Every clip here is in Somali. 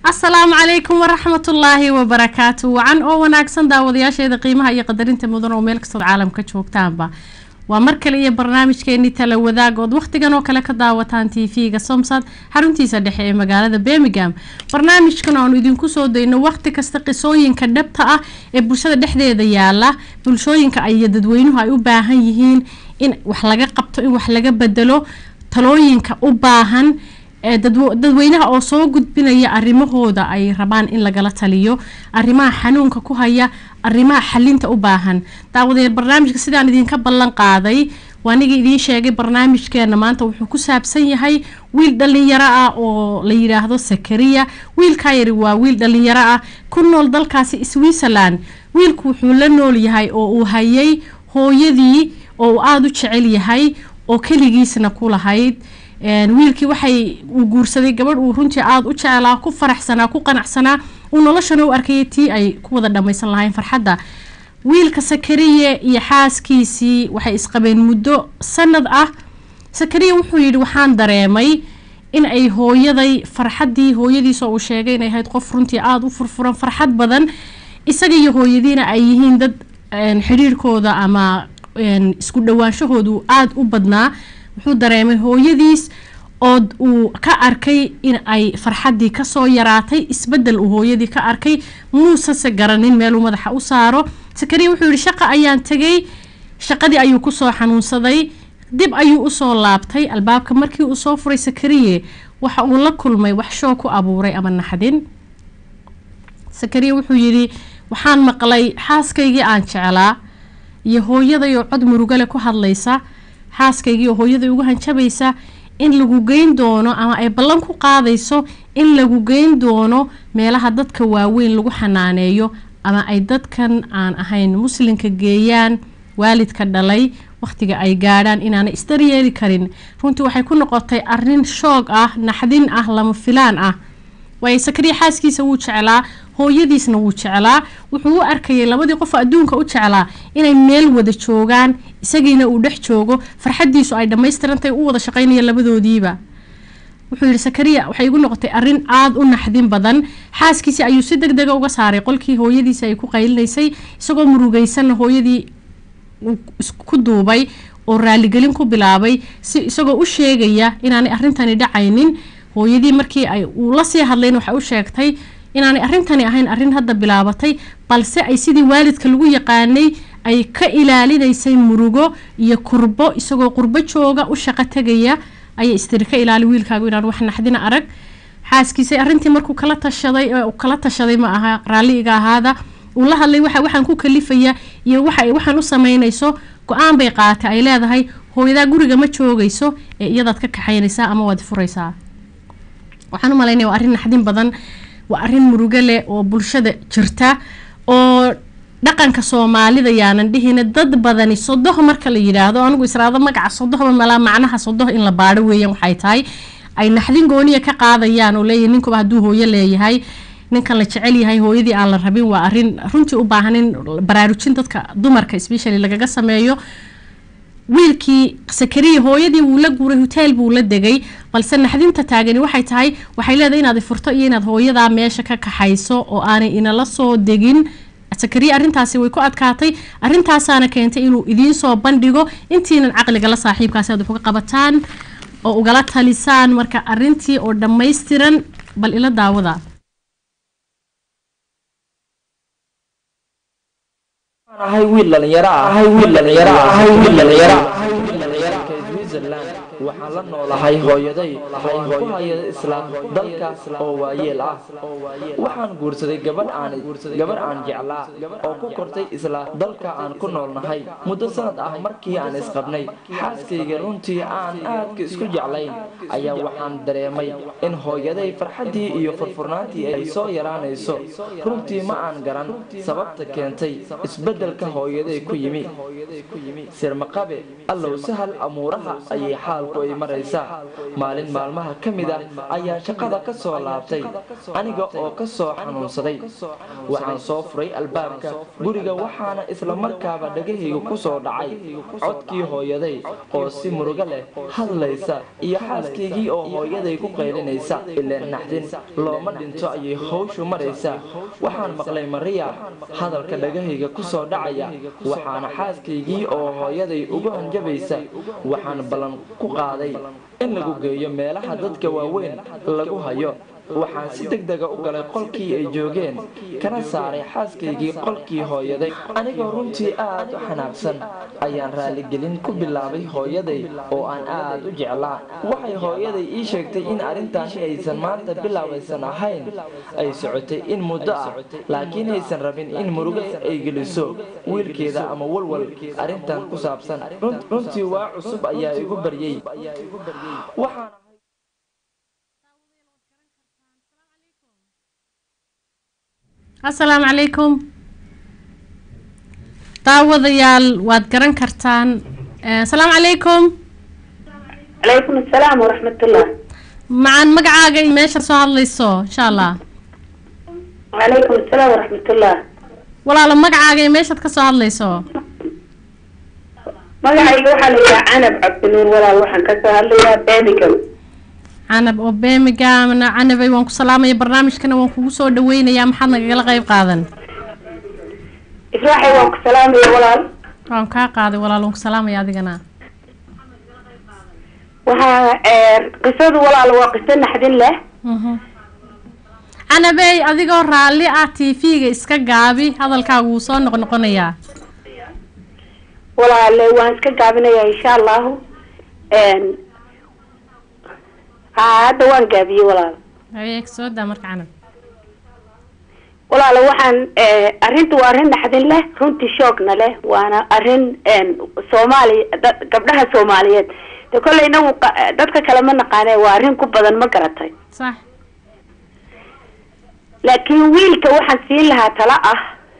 asalaamu calaykum waraxmatullaahi wabarakaatu wacan oo wanaagsan daawadayaasheeda qiimaha iyo qadarinta mudan oo meel kastood caalamka joogtaanba waa mar kale iyo barnaamijkeenii tala wadaag ood wakhtigan oo kale ka daawataan t v-ga somsad xaruntiisa dhexe ee magaalada birmingham barnaamijkan aanu idinku soo dayno wakhti kasta qisooyinka dhabta ah ee bulshada dhexdeeda yaala bulshooyinka iyo dadweynuhu ay u baahan yihiin in wax laga qabto in wax laga bedelo talooyinka u baahan dadweynaha oo soo gudbinaya arimahooda ay rabaan in lagala taliyo arimaha xanuunka ku haya arimaha xalinta u baahan daawadee barnaamijka sidaan idinka ballan qaaday waaniga idiin sheegay barnaamijkeena maanta wuxuu ku saabsan yahay wiil dhalinyaro ah oo la yidhaahdo sakariya wiilkaa yari waa wiil dhalinyaro ah ku nool dalkaasi switzerland wiilku wuxuu la nool yahay oo uu hayay hooyadii oo uu aada u jecel yahay oo keligiisna ku lahayd wiilkii waxay uu guursaday gabadh uu runtii aada u jeclaa ku faraxsanaa ku qanacsanaa uu noloshana u arkayay tii ay ku wada dhammaysan lahayn farxadda wiilka sakariye iyo xaaskiisii waxay isqabeen muddo sanad ah sakariye wuxuu yidhi waxaan dareemay in ay hooyaday farxaddii hooyadiis oo uu sheegay inay ahayd qof runtii aada u furfuran farxad badan isaga iyo hooyadiina ay yihiin dad xidhiirkooda ama isku dhawaanshahoodu aada u badnaa wuxuu dareemay hooyadiis oo uu ka arkay in ay farxaddii kasoo yaraatay isbedel uu hooyadii ka arkay muusese garanin meeluu madaxa u saaro sakariya wuxuu yihi shaqa ayaan tegay shaqadii ayuu kusoo xanuunsaday dib ayuu usoo laabtay albaabka markii uu soo furay sakariye waxa uu la kulmay wax shoo ku abuuray ama naxdin sakariya wuxuu yidhi waxaan maqlay xaaskaygii aan jeclaa iyo hooyaday oo cod murugale ku hadlaysa xaaskaygii oo hooyaday ugu hanjabaysa in lagu geyn doono ama ay ballan ku qaadayso in lagu geyn doono meelaha dadka waaweyn lagu xanaaneeyo ama ay dadkan aan ahayn muslimka geeyaan waalidka dhalay wakhtiga ay gaadhaan inaanay isdaryeeli karin runtii waxay ku noqotay arin shoog ah naxdin ah lama filaan ah waayo sakariya xaaskiisa wuu jeclaa hooyadiisna wuu jeclaa wuxuu u arkayay labadii qof adduunka u jeclaa inay meel wada joogaan isagiina uu dhex joogo farxadiisu ay dhammaystirantahy u wada shaqaynaya labadoodiiba wuxuu yihi sakariya waxay igu noqotay arin aada u naxdin badan xaaskiisii ayuu si deg dega uga saaray qolkii hooyadiisi ay ku qaylinaysay isagoo murugaysanna hooyadii ku duubay oo raaligelin ku bilaabay si isagoo u sheegaya inaanay arrintani dhacaynin hooyadii markii ay uu la sii hadlayn waxay u sheegtay inaanay arrintani ahayn arrin hadda bilaabatay balse ay sidii waalidka lagu yaqaanay ay ka ilaalinaysay murugo iyo kurbo isagoo qurbo jooga u shaqo tegaya ayay istiri ka ilaali wiilkaagu inaan wax naxdina arag xaaskiisay arrintii markuu kala tashaday kala tashaday ma aha raalli iga ahaada uu la hadlay waxa waxaan ku kalifaya iyo waxa waxaan u samaynayso go-aan bay qaatay ay leedahay hooyadaa guriga ma joogayso ee iyadaad ka kaxaynaysaa ama waad furaysaa waxaan u malaynaya waa arrin naxdin badan waa arrin murugo leh oo bulshada jirta oo dhaqanka soomaalida yaanan dhihina dad badani sodoh marka la yidhaahdo anigu israado magaca sodohba malaa macnaha sodoh in la baadho weeyaan waxay tahay ay naxdin gooniya ka qaadayaan oo leeyahy ninkuba hadduu hooyo leeyahay ninkan la jecel yahay hooyadii aan la rabin waa arrin runtii u baahan in baraarujin dadka dumarka specially lagaga sameeyo wiilkii sakariya hooyadii wuu la guuray hoteel buu la degay balse naxdinta taagani waxay tahay waxay leedahay inaad furto iyo inaad hooyadaa meesha ka kaxayso oo aanay inala soo degin sakariya arrintaasi way ku adkaatay arrintaasaana keentay inuu idiin soo bandhigo intiinan caqligala saaxiibkaasi aad wax uga qabataan oo ugala talisaan marka arrintii oo dhammaystiran bal ila daawada ahay wiil dhalinyaro ah ahay wiil dhalinyaro ah ahay wiil dhalinyaro Switzerland waxaan la noolahay hooyaday oo aan ku hayada isla dalkaas oo waayeel ah waxaan guursaday gabadh aan gabadh aan jeclaa oo ku kortay isla dalka aan ku noolnahay muddo sanad ah markii aan isqabnay xaaskayga runtii aan aadka isku jeclayn ayaa waxaan dareemay in hooyaday farxaddii iyo furfurnaantii ay soo yaraanayso runtii ma aan garan sababta keentay isbeddelka hooyaday ku yimi sirmaqabe allow sahal amuuraha ayay xaalku xaalku ay maraysaa maalin maalmaha ka mid ah ayaan shaqada ka soo laabtay aniga oo ka soo xanuunsaday waxaan soo furay albaabka guriga waxaana islamarkaaba dhagahayga ku soo dhacay codkii hooyaday oo si murugo leh hadlaysa iyo xaaskaygii oo hooyaday ku qaylinaysa ileen naxdin looma dhinto ayay hawshu maraysaa waxaan maqlay mariya hadalka dhagahayga ku soo dhacaya waxaana xaaskaygii oo hooyaday ugu hanjabaysa waxaan ballan ku qaaday in lagu geeyo meelaha dadka waaweyn lagu hayo waxaan si deg dega u galay qolkii ay joogeen kana saaray xaaskaygii qolkii hooyaday anigoo runtii aad u xanaaqsan ayaan raaligelin ku bilaabay hooyaday oo aan aad u jeclaa waxay hooyaday ii sheegtay in arrintaani aysan maanta bilaabaysan ahayn ay socotay in muddo ah laakiin aysan rabin in murugo ay geliso wiilkeeda ama walwal arrintan ku saabsan runtii waa cusub ayaa igu baryey asalaamu calaykum daawadayaal waad garan kartaan asalaamu calaykum calaykum asalaam waraxmatullah macaan magacaaga iyo meesha soo hadlayso insha allah calaykum asalaam waraxmatullah walaalo magacaaga iyo meeshaad ka soo hadlayso magacayga waxaa la yidhaha canab cabdinuur walaal waxaan kasoo hadlayaa birmingham canab oo birminghamna canabay waan ku salaamaya barnaamijkana waan kugu soo dhaweynayaa maxaad nagagala qayb qaadan israaxay waan ku salaamaya walaal waan kaa qaaday walaal waan ku salaamaya adigana waxaa qisadu walaal waa qiso naxdin leh canabey adigoo raalli ah t v-ga iska gaabi hadalkaagu wuu soo noqnoqonayaa walaale waan iska gaabinayaa insha allahu ha hadda waan gaabiyey walaal haye soo daa marka canab walaale waxaan arrinta waa arrin naxdin leh runtii shoogna leh waana arrin soomaaliya gabdhaha soomaaliyeed de kolley inagu dadka kale ma naqaane waa arrin ku badan ma garatay sax laakiin wiilka waxaan siin lahaa tala ah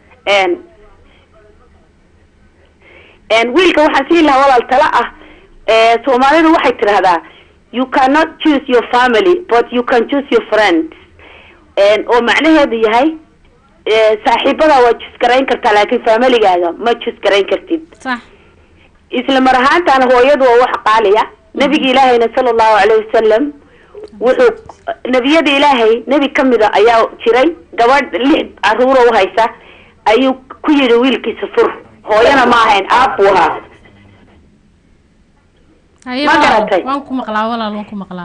wiilka waxaan siin lahaa walaal tala ah soomaalidu waxay tidhahdaa you cannot choose your family but you can choose your friends oo macnaheedu yahay saaxiibada waa jus garayn kartaa laakiin familigaaga ma jus garayn kartid sax isla mar ahaantaana hooyadu waa wax qaaliya nabiga ilaahayna sala allahu calayhi wasalam wuxuu nebiyada ilaahay nebi kamida ayaa jiray gabadh lix caruuro uhaysa ayuu ku yidhi wiilkiisa fur hooyana ma ahayn aab buu ahaa haye Ma walaal garatay? waan ku maqlaa walaal waan ku maqlaa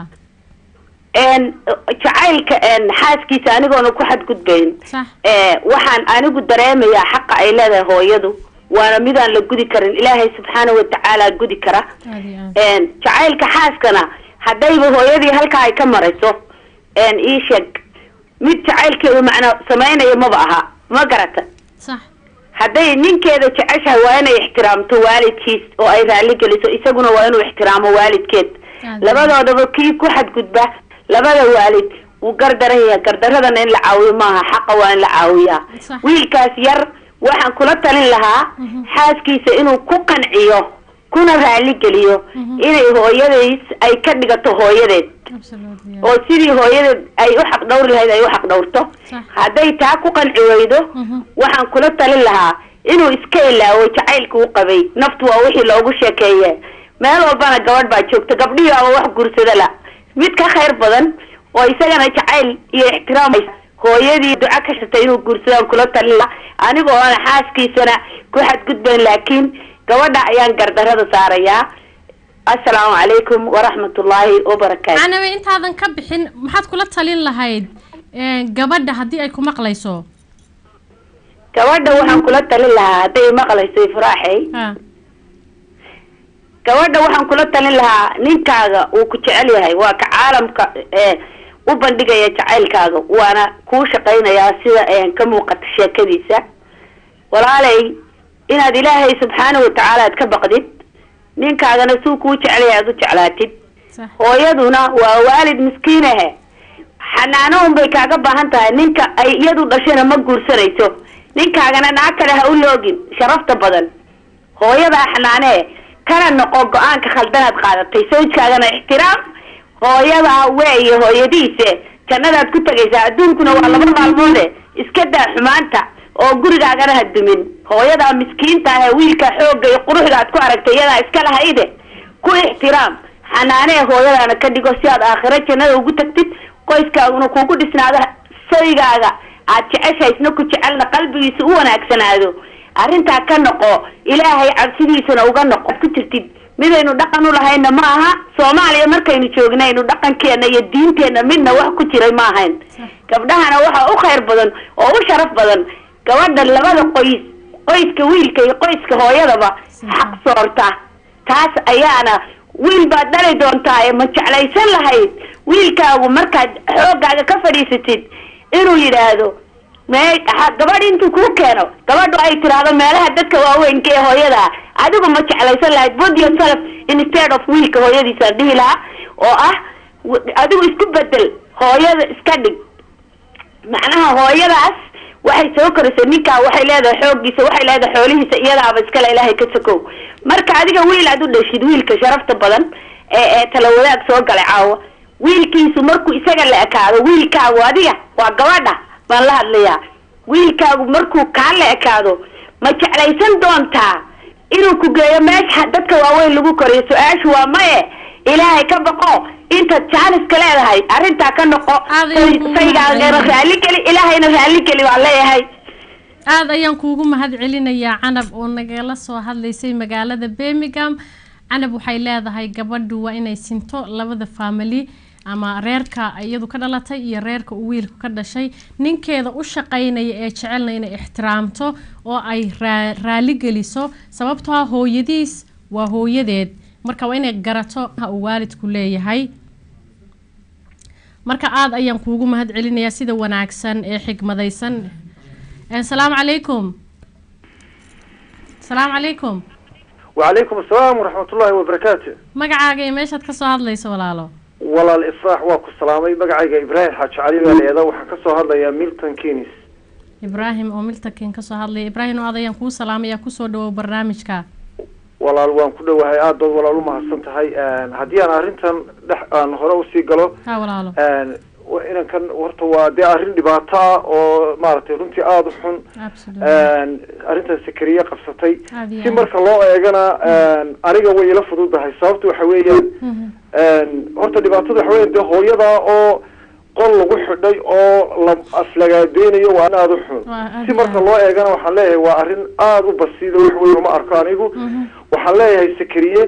jacaylka xaaskiisa anigoona ku xadgudbayn sax waxaan anigu dareemayaa xaqa ay leedahay hooyadu waana midaan la gudi karin ilaahay subxaana watacaala gudi kara aad iyo aad jacaylka xaaskana haddayba hooyadii halkaa ay ka marayso ii sheeg mid jacaylkeedu macna samaynaya maba aha ma garata sax hadday ninkeeda jeceshahay waa inay ixtiraamto waalidkiis oo ay raalli geliso isaguna waa inuu ixtiraamo waalidkeed Aad. labadoodaba kii ku xadgudba labada waalid wuu gardaran yahay gardaradana in la caawiyo maaha xaqa waa in la caawiyaa Sax. wiilkaas yar waxaan kula talin lahaa Mhm. xaaskiisa inuu ku qanciyo kuna raalli geliyo Mhm. inay hooyadays ay ka dhigato hooyadeed absolutely oo sidii hooyadeed ay u xaq dhawri lahayd ay u xaq dhawrto Sax. hadday taa ku qanci weydo Mhm. waxaan kula talin lahaa inuu iska ilaawo jacaylka u qabay naftu waa wixii loogu sheekeeye meel walbana gabadh baa joogta gabdhihii ama wax guursada la mid ka khayr badan oo isagana jacayl iyo ixtiraam hooyadii duco ka shatay inuu guursadaan kula talin lahaa aniga oona xaaskiisana ku xadgudbayn laakiin gabadha ayaan gardarada saarayaa assalaamu calaykum waraxmatullaahi wabarakaatu canabe intaadan ka bixin maxaad kula talin lahayd ee, gabadha haddii ay ku maqlayso gabadha waxaan kula talin lahaa hadday maqlayso ifraaxey ha gabadha waxaan kula talin lahaa ninkaaga uu ku jecel yahay waa ka caalamka ee u bandhigaya jacaylkaaga waana kuu shaqaynayaa sida ee ka muuqata sheekadiisa walaalay inaad ilaahay subxaana watacaala aad ka baqdid ninkaagana suu kuu jecel yahay aad u jeclaatid sax hooyaduna waa waalid miskiinahe xanaano un bay kaaga baahan tahay ninka ay iyadu dhashayna ma guursanayso ninkaagana naag kale ha u loogin sharafta badan hooyadaa xanaanee kana noqo go-aanka khaldanaad qaadatay sawjkaagana ixtiraam hooyadaa weeye hooyadiise jannadaad ku tegaysaa adduunkuna waa laba maalmoode iska daa xumaanta oo gurigaagana ha dumin hooyadaa miskiinta ah ee wiilka xoogga iyo quruxda aad ku aragtay iyadaa iska lahayde ku ixtiraam xanaanee hooyadaana ka dhigo si aad aakhiro jannada ugu tagtid qoyskaaguna kuugu dhisnaado saygaaga aad jeceshahay isna ku jecelna qalbigiisa u wanaagsanaado arrintaa ka noqo ilaahay cabsidiisana uga noqo ku jirtid midaynu dhaqan u lahayna ma aha soomaaliya markaynu joognaynu dhaqankeena iyo diinteenna midna wax ku jiray ma ahayn gabdhahana waxaa u khayr badan oo u sharaf badan gabadha labada qoys qoyska wiilka iyo qoyska hooyadaba xaq soorta taas ayaana wiil baad dhali doontaa ee ma jeclaysan lahayd wiilkaagu markaad xooggaaga ka fadhiisatid inuu yidhaahdo mee gabadh intuu kuu keeno gabadhu ay tiraahdo meelaha dadka waaweynka ee hooyada adigu ma jeclaysan lahayd put yourself instead of wiilka hooyadiisaan dhihi lahaa oo ah adigu isku bedel hooyada iska dhig macnaha hooyadaas waxay soo korisay ninkaa waxay leedahay xooggiisa waxay leedahay xoolihiisa iyadaaba iskale ilaahay ka sokow marka adiga wiil aad u dhashid wiilka sharafta badan ee ee tala wadaag soo galay caawa wiilkiisu markuu isaga la ekaado wiilkaagu adiga waa gabadha baan la hadlayaa wiilkaagu markuu kaa la ekaado ma jeclaysan doontaa inuu ku geeyo meesha dadka waaweyn lagu koriyo su-aashu waa maye ilaahay ka baqo intaad jaaniska leedahay arrintaa ka noqo saygaagana raalligeli ilaahayna raalligeli baan leeyahay aada ayaan kuugu mahad celinayaa canab oo nagala soo hadlaysay magaalada birmingham canab waxay leedahay gabadhu waa inay sinto labada family ama reerka iyadu ka dhalatay iyo reerka uu wiilku ka dhashay ninkeeda u shaqaynaya ee jecelna inay ixtiraamto oo ay raali geliso sababtoo ah hooyadiis waa hooyadeed marka waa inay garato uu waalidku leeyahay marka aada ayaan kuugu mahad celinayaa sida wanaagsan ee xigmadaysan asalaamu calaykum asalaamu calaykum wacalaykum asalaam waraxmat ullaahi wabarakaatu magacaaga iyo meeshaad kasoo hadlayso walaalo walaal ifraax waa ku salaamay magacayga ibraahim xaaji cali baa leeda waxaan kasoo hadlayaa milton kenis ibraahim oo miltaken kasoo hadlaya ibraahim oo aad ayaan kuu salaamaya kusoo dhawow barnaamijka walaal waan ku dhowahay aad baad walaal umahadsan tahay haddii aan arrintan dhex aan hore usii galo ha walaalo inankan horta waa dee arrin dhibaato ah oo maaragtay runtii aada u xun arrintan sakariye qabsatay si marka loo eegana aniga way ila fududahay sababta waxa weeyaan horta dhibaatada waxa weya dee hooyada oo qol lagu xidhay oo la aflagaadeynayo waa aada u xun si marka loo eegana waxaan leeyahay waa arrin aada u basiida wax weyn uma arko anigu waxaan leeyahay sakariye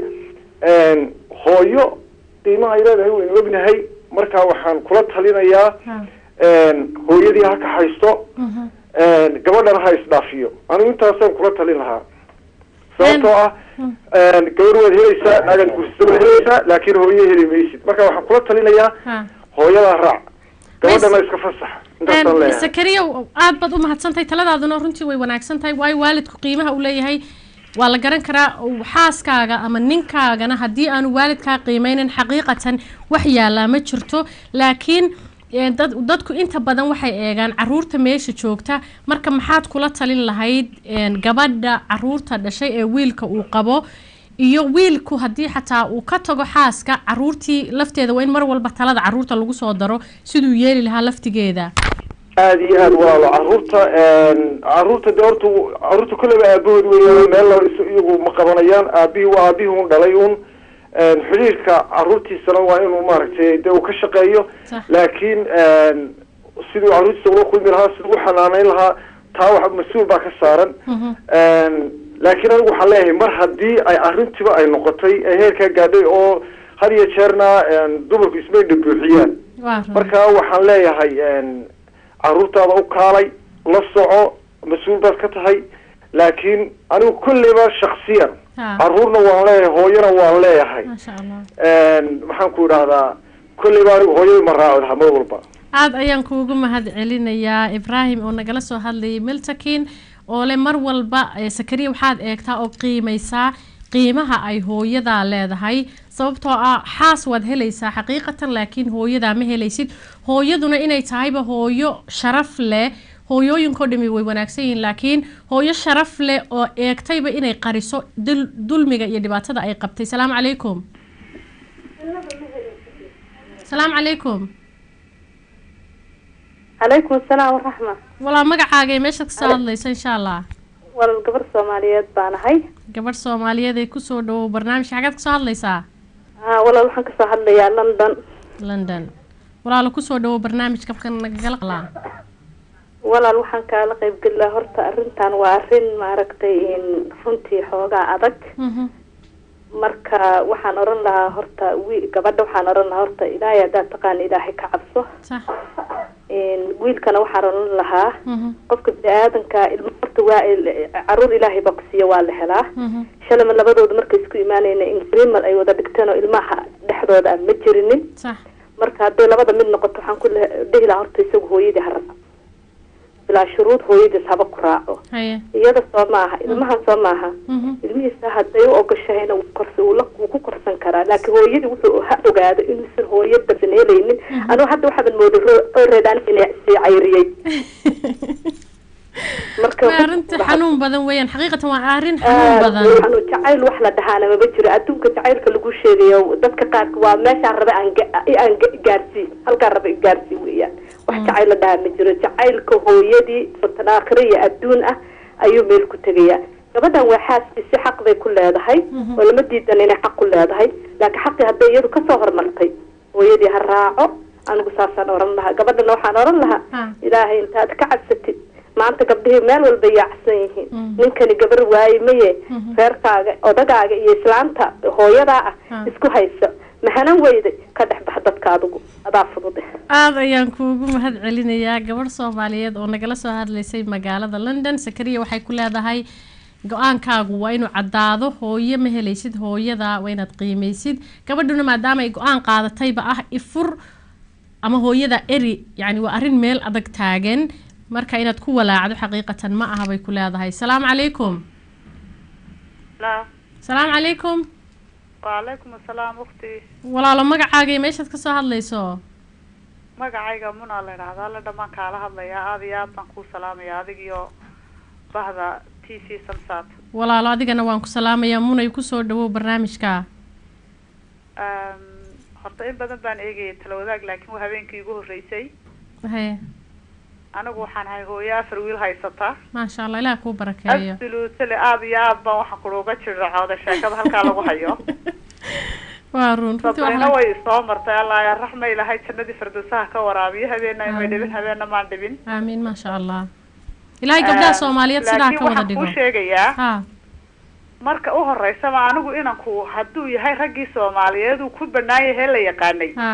hooyo qiimaha ay leedahay waynu ognahay marka waxaan kula talinayaa hooyadii ha kaxaysto gabadhana ha isdhaafiyo anigu intaasaan kula talin lahaa sababtoo ah gabadh waad helaysaa naagaad guursada waad helaysaa laakiin hooye heli maysid marka waxaan kula talinayaa hooyadaa raac gabadhana iska fasax intaasaan leeyahay sakariya aad baad u mahadsantahay taladaaduna runtii way wanaagsan tahay waayo waalidku qiimaha uu leeyahay waa la garan karaa xaaskaaga ama ninkaagana haddii aanu waalidkaa qiimeynin xaqiiqatan wax yaallaa ma jirto laakiin dad dadku inta badan waxay eegaan caruurta meesha joogta marka maxaad kula talin lahayd gabadha caruurta dhashay ee wiilka uu qabo iyo wiilku haddii xataa uu ka tago xaaska caruurtii lafteeda waa in mar walba talada caruurta lagu soo daro siduu yeeli lahaa laftigeeda aada iyo aada walaalo caruurta caruurta de horta caruurta kolleyba aabahood weya meel la iyagu ma qabanayaan aabihii waa aabihii un dhalay un xidhiirka caruurtiisana waa inuu maaragtay de uu ka shaqeeyo laakiin siduu caruurtiisa ula kulmi lahaa siduu u xanaaneyn lahaa taa wax mas-uul baa ka saaran laakiin anigu waxaan leeyahay mar haddii ay arrintiba ay noqotay ee heerkaa gaadhay oo had iyo jeerna dumarku ismaydha buuxiyaan marka waxaan leeyahay caruurtaada u kaalay la soco mas-uul baad ka tahay laakiin anigu kolleyba shaksiyan caruurna waan leeyahay hooyana waan leeyahay maxaan ku idhahdaa kolleyba anigu hooyada ma raaci lahaa mar walba aada ayaan kuugu mahad celinayaa ibraahim oo nagala soo hadlayay miltakin oo le mar walba sakariya waxaad eegtaa oo qiimeysaa qiimaha ay hooyadaa leedahay sababtoo ah xaas waad helaysaa xaqiiqatan laakiin hooyadaa ma helaysid hooyaduna inay tahayba hooyo sharaf leh hooyooyinkao dhami way wanaagsan yihiin laakiin hooyo sharaf leh oo eegtayba inay qariso dulmiga iyo dhibaatada ay qabtay salaamu calaykum salaamu calaykum calaykum asalaam waraxma walaa magacaaga ee meeshaad kasoo hadlaysa insha allah walal gabar soomaaliyeed baan ahay gabadh soomaaliyeed ee kusoo dhawow barnaamijka xagaad kasoo hadlaysaa a walaal waxaan kasoo hadlayaa london london walaalo kusoo dhawow barnaamijka marka nagala qalaa walaal waxaan kaala qaybgelaa horta arrintan waa arrin maaragtay runtii xoogaa adag marka waxaan oran lahaa horta wiil gabadha waxaan oran lahaa horta ilaahay haddaad taqaana ilaahay ka cabso wiilkana waxaan oran lahaa qofka bini-aadanka ilmo horta waa caruur ilaahay baa ku siiya waa la helaa shalama labadooda markay isku imaanayna ingrimal ay wada dhigteen oo ilmaha dhexdooda aan ma jirinin marka hadday labada mid noqoto waxaan ku dhihi lahaa horta isagu hooyadii ha raaco bilaa shuruud hooyadiis haba ku raaco iyada soo maaha ilmahan soo maaha ilmihiisa hadday u ogashahayna wuu ku korsan karaa laakiin hooyadii wuxuu ha ogaado inuusan hooyo basan helaynin anugu hadda waxaaban mooday reedaan inay sii cayriyey marka arrinta xanuun badan weeyaan xaqiiqatan waa arrin xanuun badan xanuun jacayl wax la dhahaana maba jiro adduunka jacaylka lagu sheegayo dadka qaarka waa meeshaan rabe aan aan gaarsii halkaan rabe gaarsii weeyaan wax jacayl la dhahaa ma jiro jacaylka hooyadii fatan aakhire iyo adduun ah ayuu meel ku tegayaa gabadhan waa xaaskiisi xaq bay ku leedahay oo lama diidan inay xaq ku leedahay laakiin xaqii hadday iyadu kasoo hormartay hooyadii ha raaco anigu saasaan oran lahaa gabadhana waxaan oran lahaa ilaahay intaad ka cabsatid maanta gabdhihii meel walba yaacsan yihiin ninkani gabar waaye maye reerkaaga odagaaga iyo islaanta hooyadaa ah isku hayso mahanan weyday ka dhex bax dadka adigu adaa fudude aada ayaan kuugu mahad celinayaa gabadh soomaaliyeed oo nagala soo hadlaysay magaalada london sakariya waxay ku leedahay go-aankaagu waa inuu caddaado hooyo ma helaysid hooyada waa inaad qiimeysid gabadhuna maadaama ay go-aan qaadatayba ah ifur ama hooyada eri yacni waa arrin meel adag taagan marka inaad ku walaacdo xaqiiqatan ma aha bay ku leedahay salaamu calaykum salaamu calaykum waalaykum asalaam ukti walaalo magacaaga iyo meeshaad kasoo hadlayso magacayga munaa la idhahdaa la dhamaan kaala hadlayaa aada iyo aad baan kuu salaamaya adigiyo bahda t c samsat walaalo adigana waan ku salaamayaa munay kusoo dhawow barnaamijka horta in badan baan eegayay talawadaag laakiin waa habeenkii igu horreysay haye anigu waxaan ahay hooyo afar wiil haysata maasha allah ilaah kuu barakeeyo absolutely aada iyo aad baan waxaan kuuga jiracooda sheekada halkaa lagu hayo waa run sabrina way soo martay allah raxma ilahay jannadii firdowsaha ka waraabiyo habeena imay dhibin habeena maan dhibin aamiin maasha allah ilaahay gabdhaha soomaaliyeed sidaa ka wada dhigo kuu sheegayaa ha marka u horeysaba anigu inanku hadduu yahay raggii soomaaliyeed uu ku banaan yahay la yaqaanay ha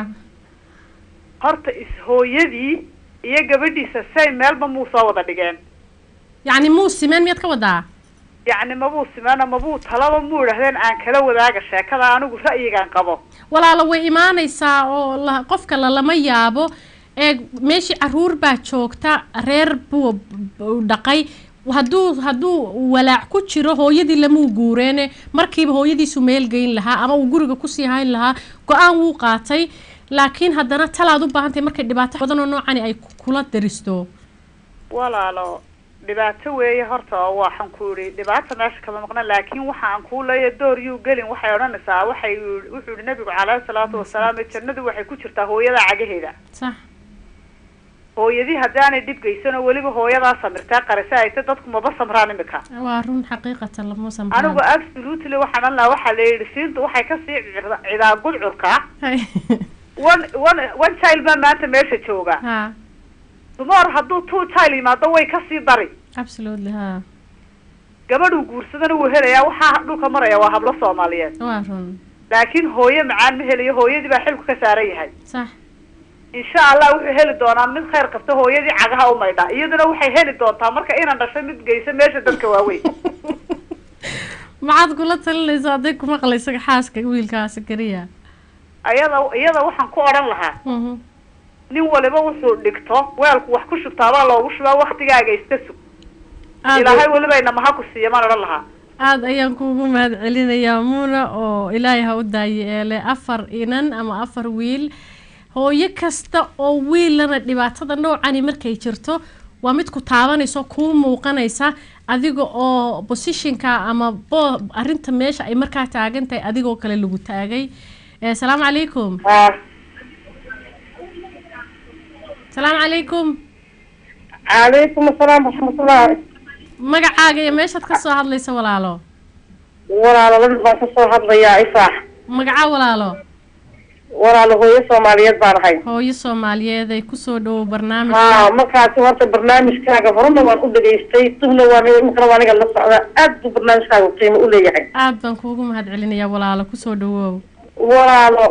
horta is-hooyadii iyo gabadhiisa say meelba muu soo wada dhigeen yacni muu simeen miyaad ka wadaa yacni mabuu simeeno mabuu talaba muu idhahdeen aan kala wadaaga sheekada anigu ra'yigaan qabo walaalo way imaanaysaa oo la qofka lalama yaabo ee meeshii caruur baa joogta reer buu dhaqay hadduu hadduu walaac ku jiro hooyadii lamuu guureene markiiba hooyadiisu meel geyn lahaa ama uu guriga kusii hayn lahaa go-aan wuu qaatay laakiin haddana talaad u baahantahay markay dhibaato badan oo noocani ay kula daristo walaalo dhibaato weeye horta oo waxaan ku idhi dhibaata meesha kama maqna laakiin waxa aan kuu leeya door yuu gelin waxay odhanaysaa waxay wuxuu yihi nabigu caleyhi salaatu wasalaam jannadu waxay ku jirtaa hooyada cagaheeda sax hooyadii haddaanay dhib geysanoo weliba hooyadaa samirtaa qarisa ayta dadku maba samraan imika waa run xaqiiqatan lama samraan anigu absolutely waxaan odhan lahaa waxaa la yidhi siintu waxay kasii cidaa gudcurka one one one child baa maanta meesha jooga ha dumar hadduu two child yimaado way kasii dari absolutely ha gabadhuu guursadana wuu helayaa waxaa dhulka maraya waa hablo soomaaliyeed waa run laakiin hooyo macaan ma helayo hooyadii baa xilku ka saaran yahay sax insha allah wuxuu heli doonaa mid khayr qabta hooyadii cagaha u maydha iyaduna waxay heli doontaa marka inan dhasho mid geysa meesha dadka waaweyn maxaad kula talinaysaa hadday ku maqlaysa xaaska wiilkaasi keliya iyada iyada waxaan ku odhan lahaa nin waliba wuxuu dhigto weelku wax ku shubtaabaa loogu shubaa waktigaaga iska sug ilaahay weliba inamaha ku siiya maan odhan lahaa aada ayaan kuugu mahad celinayaa muuna oo ilaahay ha u daaye eele afar inan ama afar wiil hooyo kasta oo wiilana dhibaatada noocani markay jirto waa mid ku taabanayso kuu muuqanaysa adiga oo positionka ama bo arrinta meesha ay markaa taagan tahay adigoo kale lagu taagay asalaamu calaykum asalaamu calaykum calaykum asalaam waraxmatullahi magacaaga iyo meeshaad ka soo hadlaysa walaalo walaalo lan baan ka soo hadlayaa ifaax magaca walaalo walaalo hooyo soomaaliyeed baan ahay hooyo soomaaliyeed ay kusoo dhawow barnaamij ha markaasi horta barnaamijkaaga horena waan u dhageystay dubna waan imikana waa aniga la socda aad buu barnaamijkaaga qiimo u leeyahay aad baan kuugu mahad celinayaa walaalo kusoo dhawow walaalo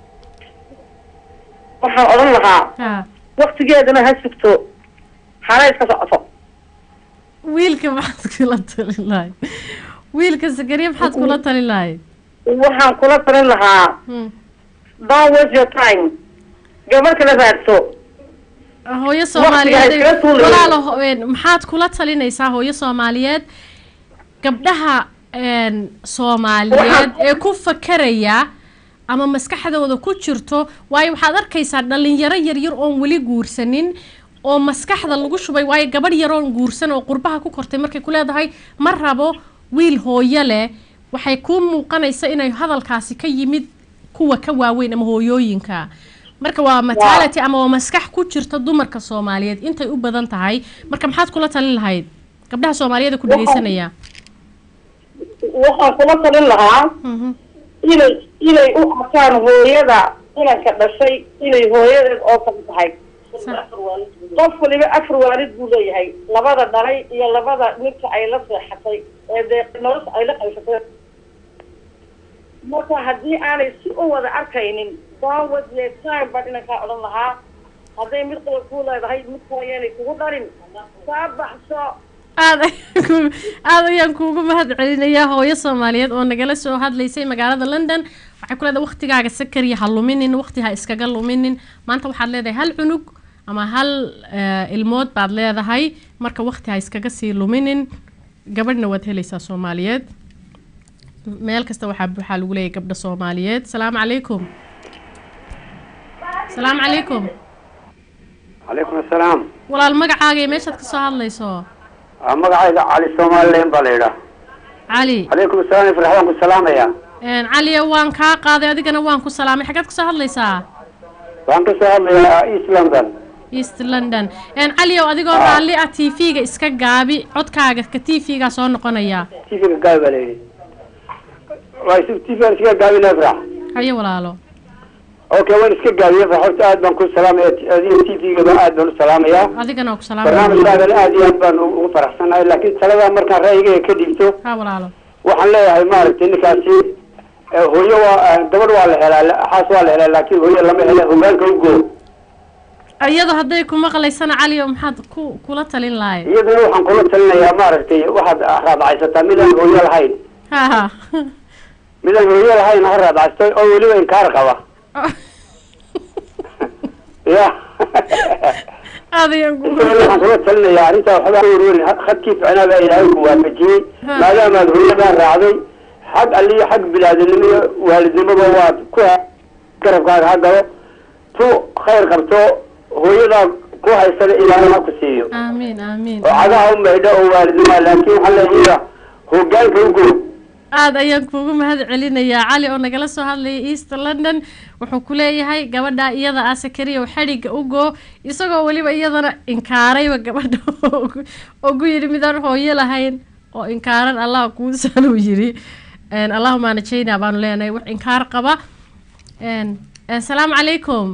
waxaan odhan lahaa ha waktigeedana ha sugto hana iska socoto wiilka maxaad kula talin lahayd wiilka sakariya maxaad kula talin lahayd waxaan kula talin lahaa Hmm. don't waste your time gabar kala raadso hooyo Waqtiga soomaaliyeed iskaga tuulay. walaalo ho- een, maxaad kula talinaysaa hooyo soomaaliyeed gabdhaha een, soomaaliyeed ee ku fakeraya ama maskaxdooda ku jirto waayo waxaad arkaysaa dhalinyaro yaryar oon weli guursanin oo maskaxda lagu shubay waayo gabadh yaroon guursan oo qurbaha ku kortay markay ku leedahay ma rabo wiil hooyo leh waxay kuu muuqanaysa inay hadalkaasi ka yimid kuwa ka waaweyn ama hooyooyinka marka waa mentality ama waa maskax ku jirta dumarka soomaaliyeed intay u badan tahay marka maxaad kula talin lahayd gabdhaha soomaaliyeed ee ku dhageysanaya waxaan kula talin lahaa Mhm. inay inay u arkaan hooyada inanka dhashay inay hooyadeed oo kale tahay qof waliba afar waalid buu leeyahay labada dhalay iyo labada ninka ay la seexatay ee dee nolosha ay la qaysatay marka haddii aanay si u wada arkaynin daawad le time baan inankaa odhan lahaa hadday mid qaba kuu leedahay mid kale yaanay kugu dhalin kaa baxso aad ayaan ku- aad ayaan kuugu mahad celinayaa hooyo soomaaliyeed oo nagala soo hadlaysay magaalada london waxay ku leedahay waqtigaaga sakariya ha luminin waqti ha iskaga luminin maanta waxaad leedahay hal cunug ama hal eh, ilmood baad leedahay marka waqti ha iskaga sii luminin gabadhna waad helaysaa soomaaliyeed meel kasta waxaa waxaa lagu leeyahay gabdha soomaaliyeed salaamu calaykum salaamu calaykum calaykum asalaam walaal magacaaga iyo meeshaad ka soo hadlayso Ah, magacayga cali somalilan baa la yidhaah cali calaykum asalaam ifrax waan ku salaamaya Een, caliya waan kaa qaaday adigana waan ku salaamay xaggeed kasoo hadlaysaa waxaan ka soo hadlayaa east london east london Een, caliyow adigoo raalli ah t v-ga iska gaabi codkaaga ka t v-gaa soo noqonaya tvga gaabi baa layidhi waa isu tvgan iska gaabina ifrax haye walaalo okay waan iska gaabiye ifrax horta aad baan ku salaamaya adiga tvgaba aad baan u salaamayaa adigana waa ku salaamay barnaamijkaagan aad iyo aad baan ugu ugu faraxsanahay laakiin taladaa markaan ra'yigayga ka dhiibto ha walaalo waxaan leeyahay maaragtay ninkaasi eh, hooyo waa eh, gabadh waa la helaa la- xaas waa la helaa laakiin hooyo lama hele hogaanka u goo iyadoo hadday ku maqlaysana caliyow maxaad ku kula talin lahay iyaduna waxaan kula talinayaa maaragtay waxaad raadacaysataa midaan hooyo lahayn ha ha midaan hooyo lahayn ha raadacaysto oo weliba inkaar qaba ya aad ayaan ku inta waxaan kula talinayaa arrintaa waxba ka warwarin khadkii ficnaa baa ilaahay ku waafajiyey Ha. maadaamaad hooyadaa raacday xag alliyo xag bilaadinimo iyo waalidnimoba waad ku ha- garabkaaga ha galo tu khayr qabto hooyadaa ku haysana ilaahay ha ku siiyo aamiin aamiin oo cagaha u maydho oo waalidnimo laakiin waxaa leeyahay hogaanka u goo aad ayaan kuugu mahad celinayaa cali oo nagala soo hadlaya east london wuxuu ku leeyahay gabadha iyada ah sakariya xadhigga u goo isagoo weliba iyadana inkaarayba gabadha oo ku yidhi midaan hooyo lahayn oo inkaaran allah kuusan uu yidhi Een, allahuma najayna baanu leenahay wax inkaar qaba Een, asalaamu calaykum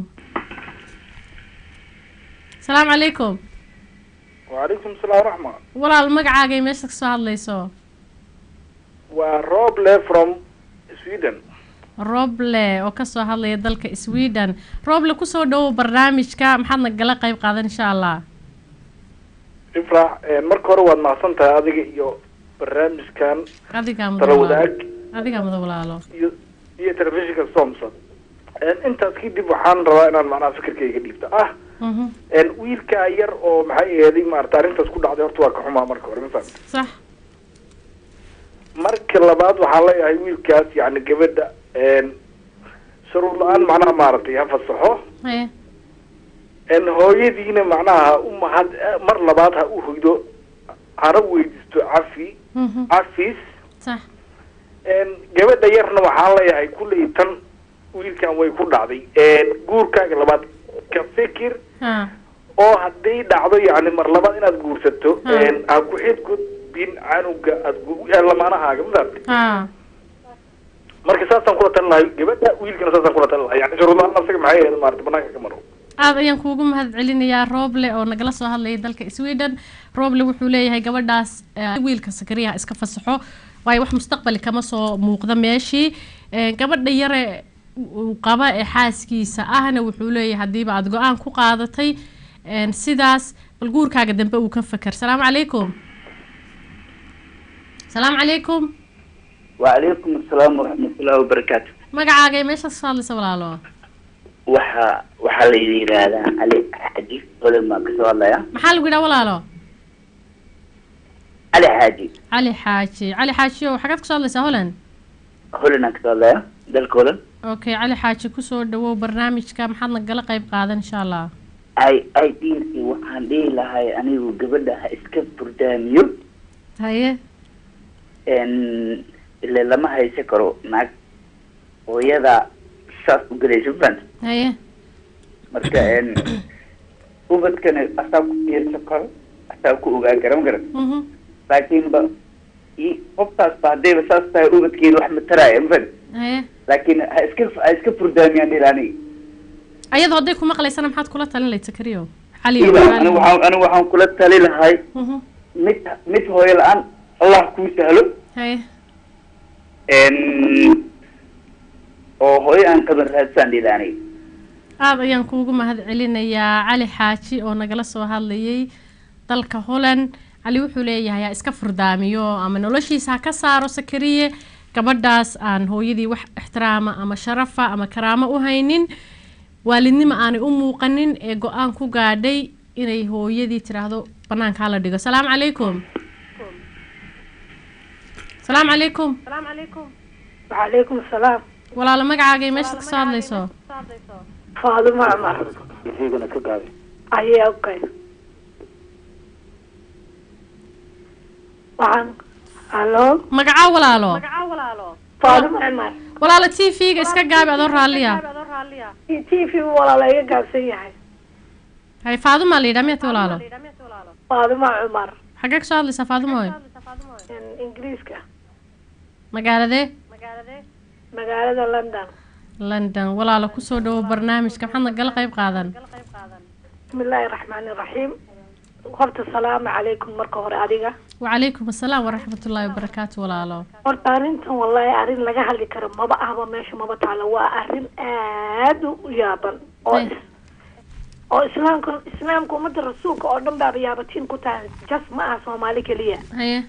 asalaamu calaykum وعليكم السلام ورحمة walaal magacaaga iyo meesha kasoo hadlayso وروبلي from Sweden roble oo kasoo hadlaya dalka sweden roble kusoo dhawow barnaamijka maxaad nagala qayb qaadan insha allah ifrax marka hore waad mahadsan tahay adiga iyo barnaamijkan adigaa tala mudan wadaag adigaa mudan walaalo iyo iyo telefishinka somson intaas kadib waxaan rabaa inaan macnaha fikirkayga dhiibto ah Mhm, wiilka yar oo maxay eeday maarata arrintaas ku dhacday horta waa ka xumaa marka hore ma fahamta sax marka labaad waxaan leeyahay wiilkaas yani gabadha shuruud la-aan macnaha maaragtay ha fasaxo haye En hooyadiina macnaha u mahad mar labaad ha u hoydo hana weydiisto cafi Mhm. cafis sax En gabadha yarna waxaan leeyahay kulley tan wiilkan way ku dhacday En guurkaaga labaad ka fikir ha oo hadday dhacdo yacni mar labaad inaad guursato Ha. En ha ku xidgudbin canuga aad gu- eh, lamaanahaaga mafahamtay ha marka saasaan kula talin lahay gabadha wiilkana saasaan kula talin lahay yani shuruudaha asaga maxay ahayd maarata banaanka ka maro aad ayaan kuugu mahad celinayaa rooble oo nagala soo hadlayay dalka sweden rooble wuxuu leeyahay gabadhaas eh, wiilka sakariyaha iska fasaxo waayo wax mustaqbali kama soo muuqda meeshii Eh, gabadha yare uu qaba ee xaaskiisa ahna wuxuu leeyahay haddiiba aada go-aan ku qaadatay en, sidaas bal guurkaaga dambe uu ka feker salaamu calaykum salaamu calaykum وعليكم السلام ورحمة الله وبركاته magacaaga ee meeshaas ka hadlaysa walaalo وحا وحا لي هذا علي حاجي ولا ما كسر الله يا maxaa lagu yidhaha walaalo علي حاجي cali xaaji cali xaaji oo xagaad kasoo hadlaysaa holland هولنا كسر الله يا دل كولا okay cali xaaji kusoo dhawow barnaamijka maxaad nagala qayb qaadan insha allah اي اي دينتي وحان دي لهاي اني وقبلها اسكب برداميو haye ان اللي لما هي سكرو معك ويدا شاس وقلي شوفان haye marka een ubadkana asaa ku fiirsan karo asaa ku ogaan kara ma garan Mhm. laakiin ba i- qoftaas ba haddayba saas tahay ubadkeeda wax ma taraayo ma fahant haye laakiin ha iska ha iska furdaamiyaan dhil aniga ayadoo hadday ku maqlaysana maxaad kula talin lahayd sakariyo cali Iba, anigu waxaan anigu waxaan kula tali lahay Mhm. mid mid hooyo la-aan allah kuu sahlo haye een oo hooyo aan qaban raadsaan dhil aniga aad ayaan kuugu mahad celinayaa cali xaaji oo nagala soo hadlayay dalka holland cali wuxuu leeyahay ha iska furdaamiyo ama noloshiisa ha ka saaro sakariye gabadhaas aan hooyadii wax ixtiraama ama sharafa ama karaamo u haynin waalidnimo aanay u muuqanin ee go-aan ku gaadhay inay hooyadii tiraahdo banaanka hala dhigo salaamu calaykum salaamu calaykum وعليكم السلام walaalo magacaaga iyo meeshaad kasoo hadlayso فاطمة عمر isagana ka gaabi أيه أوكي وعن ألو magacaa walaalo فاطمة عمر walaalo t v-ga iska gaabi adoo raalliya تي في ولا لا يقاسي هاي hay faadumaa la yidhaha miyati walaalo فاطمة عمر xaggee kasoo hadlaysaa faadumoy إن- إنجليزكا magaaladee مقالة لندن london walaalo kusoo dhawo barnaamijka maxaad nagala qayb qaadan بسم الله الرحمن الرحيم horta salaamu calaykum marka hore adiga wacalaykum assalaam waraxmatullaahi wabarakaatu walaalo horta arrintan wallahi arrin laga hadli karo maba ahba meesha maba taalo waa arrin aad u yaaban oo is- oo islaamka islaamka ummadda rasuulka oo dhan baaba yaabatiin ku tahay jas ma aha soomaali keliya haye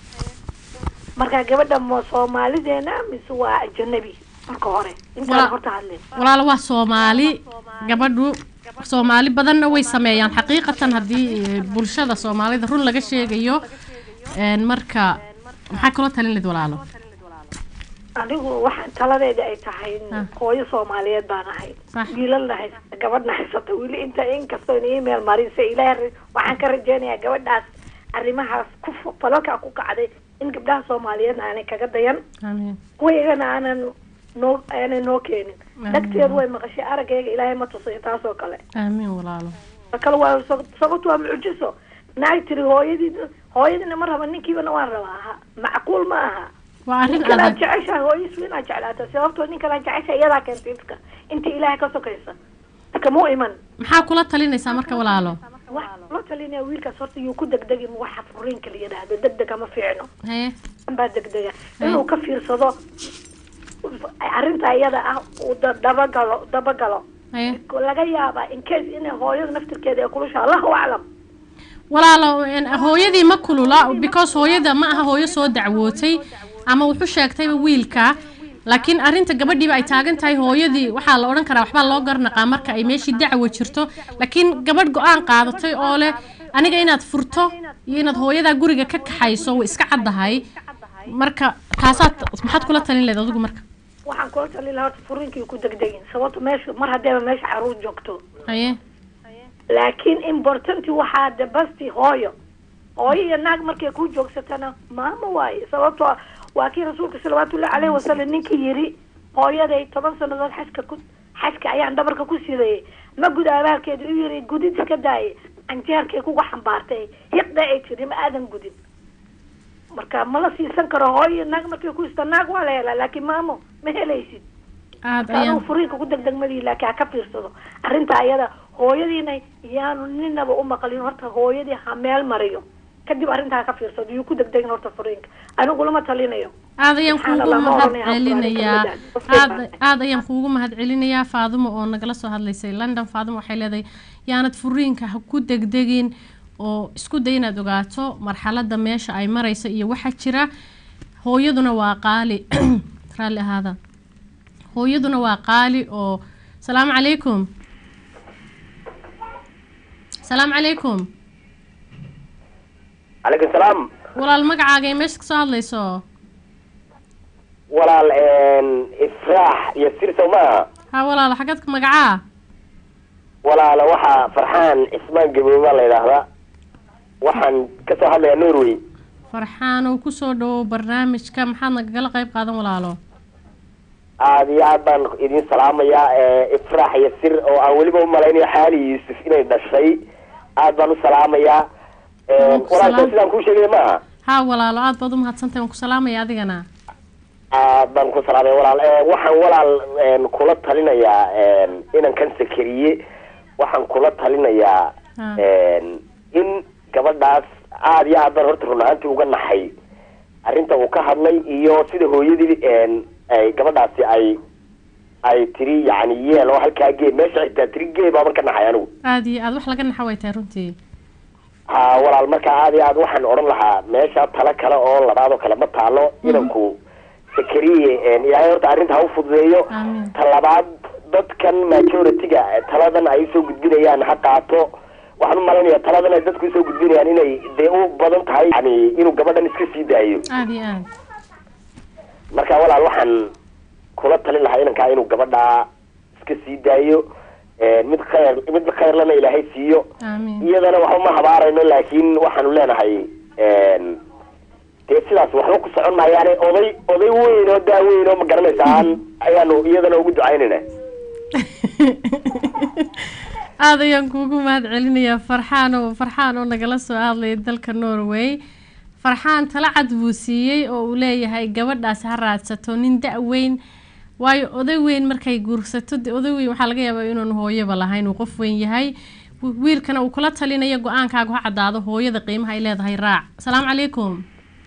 marka gabadha ma soomaalideena mise waa ajanabi marka hore intaan Wala- horta hadlin walaalo waa soomaali gabadhu soomaali badanna way sameeyaan xaqiiqatan haddii eh, bulshada soomaalida run laga sheegayo een, marka maxaa kaloo talin layd walaalo anigu waxaan taladeeda ay tahay Ah. hooyo soomaaliyeed baan ahay Sax. wiilalna haysata gabadhna haysata weli inta inkastoo in email marinsa ilaahay waxaan ka rajeynayaa gabadhaas arrimahaas ku fu- falalkaa ku kacday in gabdhaha soomaaliyeedna aanay kaga dayan amiin kuwaygana aanan noo aanay noo keenin Amiin. dhagteedu way maqashay araggayga ilaahay ma tusayo taasoo kale aamiin walaalo Ta kale waa sab- sababtu waa mucjiso naag tiri hooyadii hooyadiina ma raba ninkiibana waan rabaa ha macquul ma aha waa arrin ninkan aad adag jeceshahay hooyadiis waa inaad jeclaata sababtoo ninkan aad jeceshahay iyadaa keentay ifka inta ilaahay ka sokaysa kamuu iman maxaa kula talinaysaa marka walaalo wax loo talinaya wiilkaas horta yuu ku degdegin waxa furiinka la yidhaahdo degdega ma fiicno haye baa degdega inuu ka fiirsado arrinta iyada ah uu da- dabagalo dabagalo haye laga yaabaa in case inay hooyada naftirkeeda ay kulusha allahu aclam walaalo een, hooyadii ma kulula because hooyada ma aha hooyo soo dacwootay ama wuxuu sheegtayba wiilka laakiin arrinta gabadhiiba ay taagan tahay hooyadii waxaa la odhan karaa waxbaa loo garnaqaa marka ay meeshii dacwo jirto laakiin gabadh go-aan qaadatay oo leh aniga inaad furto iyo inaad hooyadaa guriga ka kaxayso way iska caddahay marka taasaad maxaad kula talin leed adigu marka waxaan kula talin lahaa horta furiinkii ku degdegin sababto meesha mar haddeeba meesha caruur joogto haye laakiin importanti waxaa dabasti hooyo hooyo iyo naag markay ku joogsatana maamo waaye sababtoo ah waa kii rasuulka salawaatullahi caleyhi wasalam ninkii yidhi hooyaday toban sanadood xaska ku xaska ayaan dhabarka ku sidayay ma gud abaalkeeda u yiri gudid iska daaye canjeerkay kuga xambaartay hiqda ay tiri ma aadan gudin marka mala siisan karo hooyo naag markay ku ista naag waa la helaa laakiin maamo ma helaysid aad marka ayaan anugu furiinka ku degdegmadii laakiin ha ka fiirsado arrinta ayada hooyadiina yaanu ninaba u maqlin horta hooyadii ha meel mariyo kadib arrinta ha ka fiirsado yuu ku degdegin horta furiinka anigu lama talinayo aad ayaan Subxaan kuugu Allah, ma mahad oranaya, celinayaa Qur'aanka aad aad ayaan kuugu mahad celinayaa faadumo oo nagala soo hadlaysay london faadumo waxay leedahay yaanad furiinka ha ku degdegin oo isku day inaad ogaato marxaladda meesha ay marayso iyo waxa jira hooyaduna waa qaali raalli ahaada hooyaduna waa qaali oo salaamu calaykum salaamu calaykum calaykum salaam walaal magacaaga ee meesha kasoo hadlayso walaal ifraax iyo sir sow maaha ha walaal xagad magacaa walaala waxaa farxaan cismaan gaboobe baa la yidhaahdaa waxaan kasoo hadlayaa norway farxaan oo kusoo dhawow barnaamijka maxaad nagagala qayb qaadan walaalo aada iyo aad baan idin salaamayaa ifraax iyo sir oo aan weliba umalaynayo xaali yuusuf inay dhashay aad baan u salaamayaa ku walaalka salaam. sidaan kuu sheegay maaha ha walaalo aad baad u mahadsantahay waan ku salaamaya adigana aad baan ku salaamay walaal Eh, waxaan walaal een, kula talinayaa een, inankan sakariye waxaan kula talinayaa Ha. een, in gabadhaas aada iyo aad baan horta run ahaantii uga naxay arrinta uu ka hadlay iyo sida hooyadii een, ay gabadhaasi ay ay tiri yacni yeel oo halkaa gee meesha xitaa tiri gee baaban ka naxay anigu aad iyo aad wax laga naxa way tahay runtii ha walaal marka aada iyo aad waxaan odhan lahaa meesha talo kale oo labaad oo kale ma taalo inanku sakariye een, ilaahay horta arrinta ha u fududeeyo amiin ta labaad dadkan majority-ga taladan ay usoo gudbinayaan ha qaato waxaan u malaynayaa taladan ay dadku usoo gudbinayaan inay dee u badan tahay yani inuu gabadhan iska sii daayo aad iyo aad marka walaal waxaan kula talin lahaa inankaa inuu gabadha iska sii daayo een, mid khayr mid khayrlana ilaahay siiyo amiin iyadana waxba ma habaarayno laakiin waxaanu leenahay een, dee sidaas waxba ku socon maayaane oday oday weyn oo daaweyn oo ma garanaysaan ayaanu iyadana ugu ducaynayna aad ayaan kuugu mahad celinayaa farxaan oo farxaan oo nagala soo hadlaya dalka norway farxaan tala cad buu siiyey oo uu leeyahay gabadhaas ha raadsato nin da-weyn waayo oday weyn markay guursato de oday weyn waxaa laga yaabaa inuun hooyaba lahayn uu qof weyn yahay wi- wiilkana uu kula talinayo go-aankaagu ha caddaado hooyada qiimaha ay leedahay raac salaamu calaykum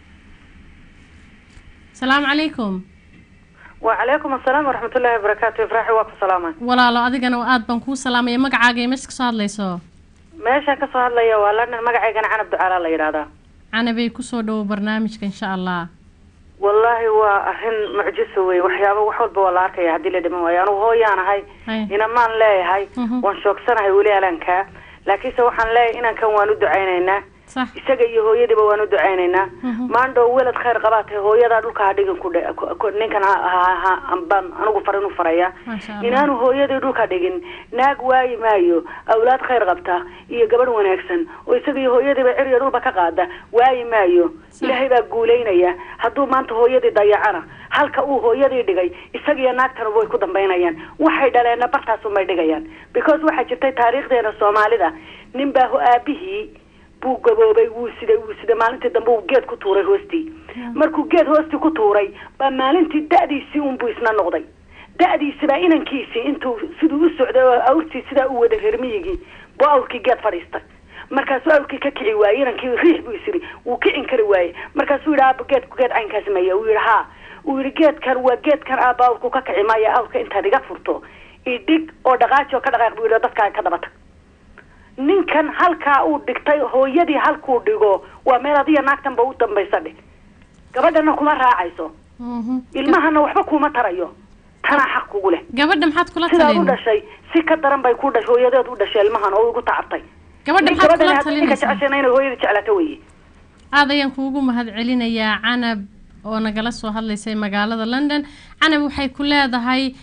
salaamu calaykum وعليكم السلام ورحمة الله وبركاته إفراحي واكو سلامة walaalo adigana aad baan kuu salaamaya magacaaga iyo meesha kasoo hadlayso meeshaan kasoo hadlaya waa lana magacaygana canab ducaala la yidhaahdaa canabay kusoo dhawow barnaamijka insha allah wallaahi waa arrin mucjiso wey waxyaaba wax walba waa la arkaya haddii la dhiman waayo anugu hooyaan ahay Hay. inamaan leeyahay Mhm. waan shoogsanahay weli alankaa laakiinse waxaan leeyahay inankan waan u ducaynaynaa sax isaga iyo hooyadiiba waan u ducaynaynaa Mhm. maandhow welad khayr qabaa tahay hooyadaa dhulka ha dhigin ku dhe- ku- ku- ninkan ha- ha- ha- baan anigu farin u faraya maasha allah inaanu hooyadii dhulka dhigin naag waayi maayo awlaad khayr qabta iyo gabadh wanaagsan oo isaga iyo hooyadiiba cir iyo dhulba ka qaada waayi maayo ilaahay baa guulaynaya hadduu maanta hooyadii dayacana halka uu hooyadii dhigay isaga iyo naagtana way ku dambaynayaan waxay dhaleenna bartaasumay dhigayaan because waxaa jirtay taariikhdeena soomaalida nin baa ho- aabihii buu gaboobay wuu siday wuu siday maalintii dambe uu geed ku tuuray hoostii markuu geed hoostii ku tuuray baa maalintii da'diisii unbuu isna noqday da'diisi baa inankiisii intuu siduu u socday oo awrtii sidaa u wada reer miyigii buu awrkii geed fadhiistay markaasuu awrkii ka kici waayey inankii riix buu isiri wuu kicin kari waayey markaasuu yidhi aaba geedku geed caynkaas maya uu yidhi haa uu yidhi geedkan waa geedkan aaba awrku ka kici maya awrka intaad iga furto idhig oo dhaqaaji oo ka dhaqaaq buu yidhi dadkaa ka daba tag ninkan halkaa uu dhigtay hooyadii halkuu dhigo waa meel adiya naagtanba u dambaysa dhig gabadhana kuma raacayso ilmahana waxba kuma tarayo tanaa xaq kugu leh gabadha maxaad kula sidaad u talin dhashay si ka daran bay ku dhashay hooyadeed u dhashay ilmahan oo igu tacabtay gabadha Nin maxaad gabadhani kula haddii ninka talinaysaa jeceshayna inay hooyada jeclaato weye aad ayaan kuugu mahad celinayaa canab oo nagala soo hadlaysay magaalada london canab waxay ku leedahay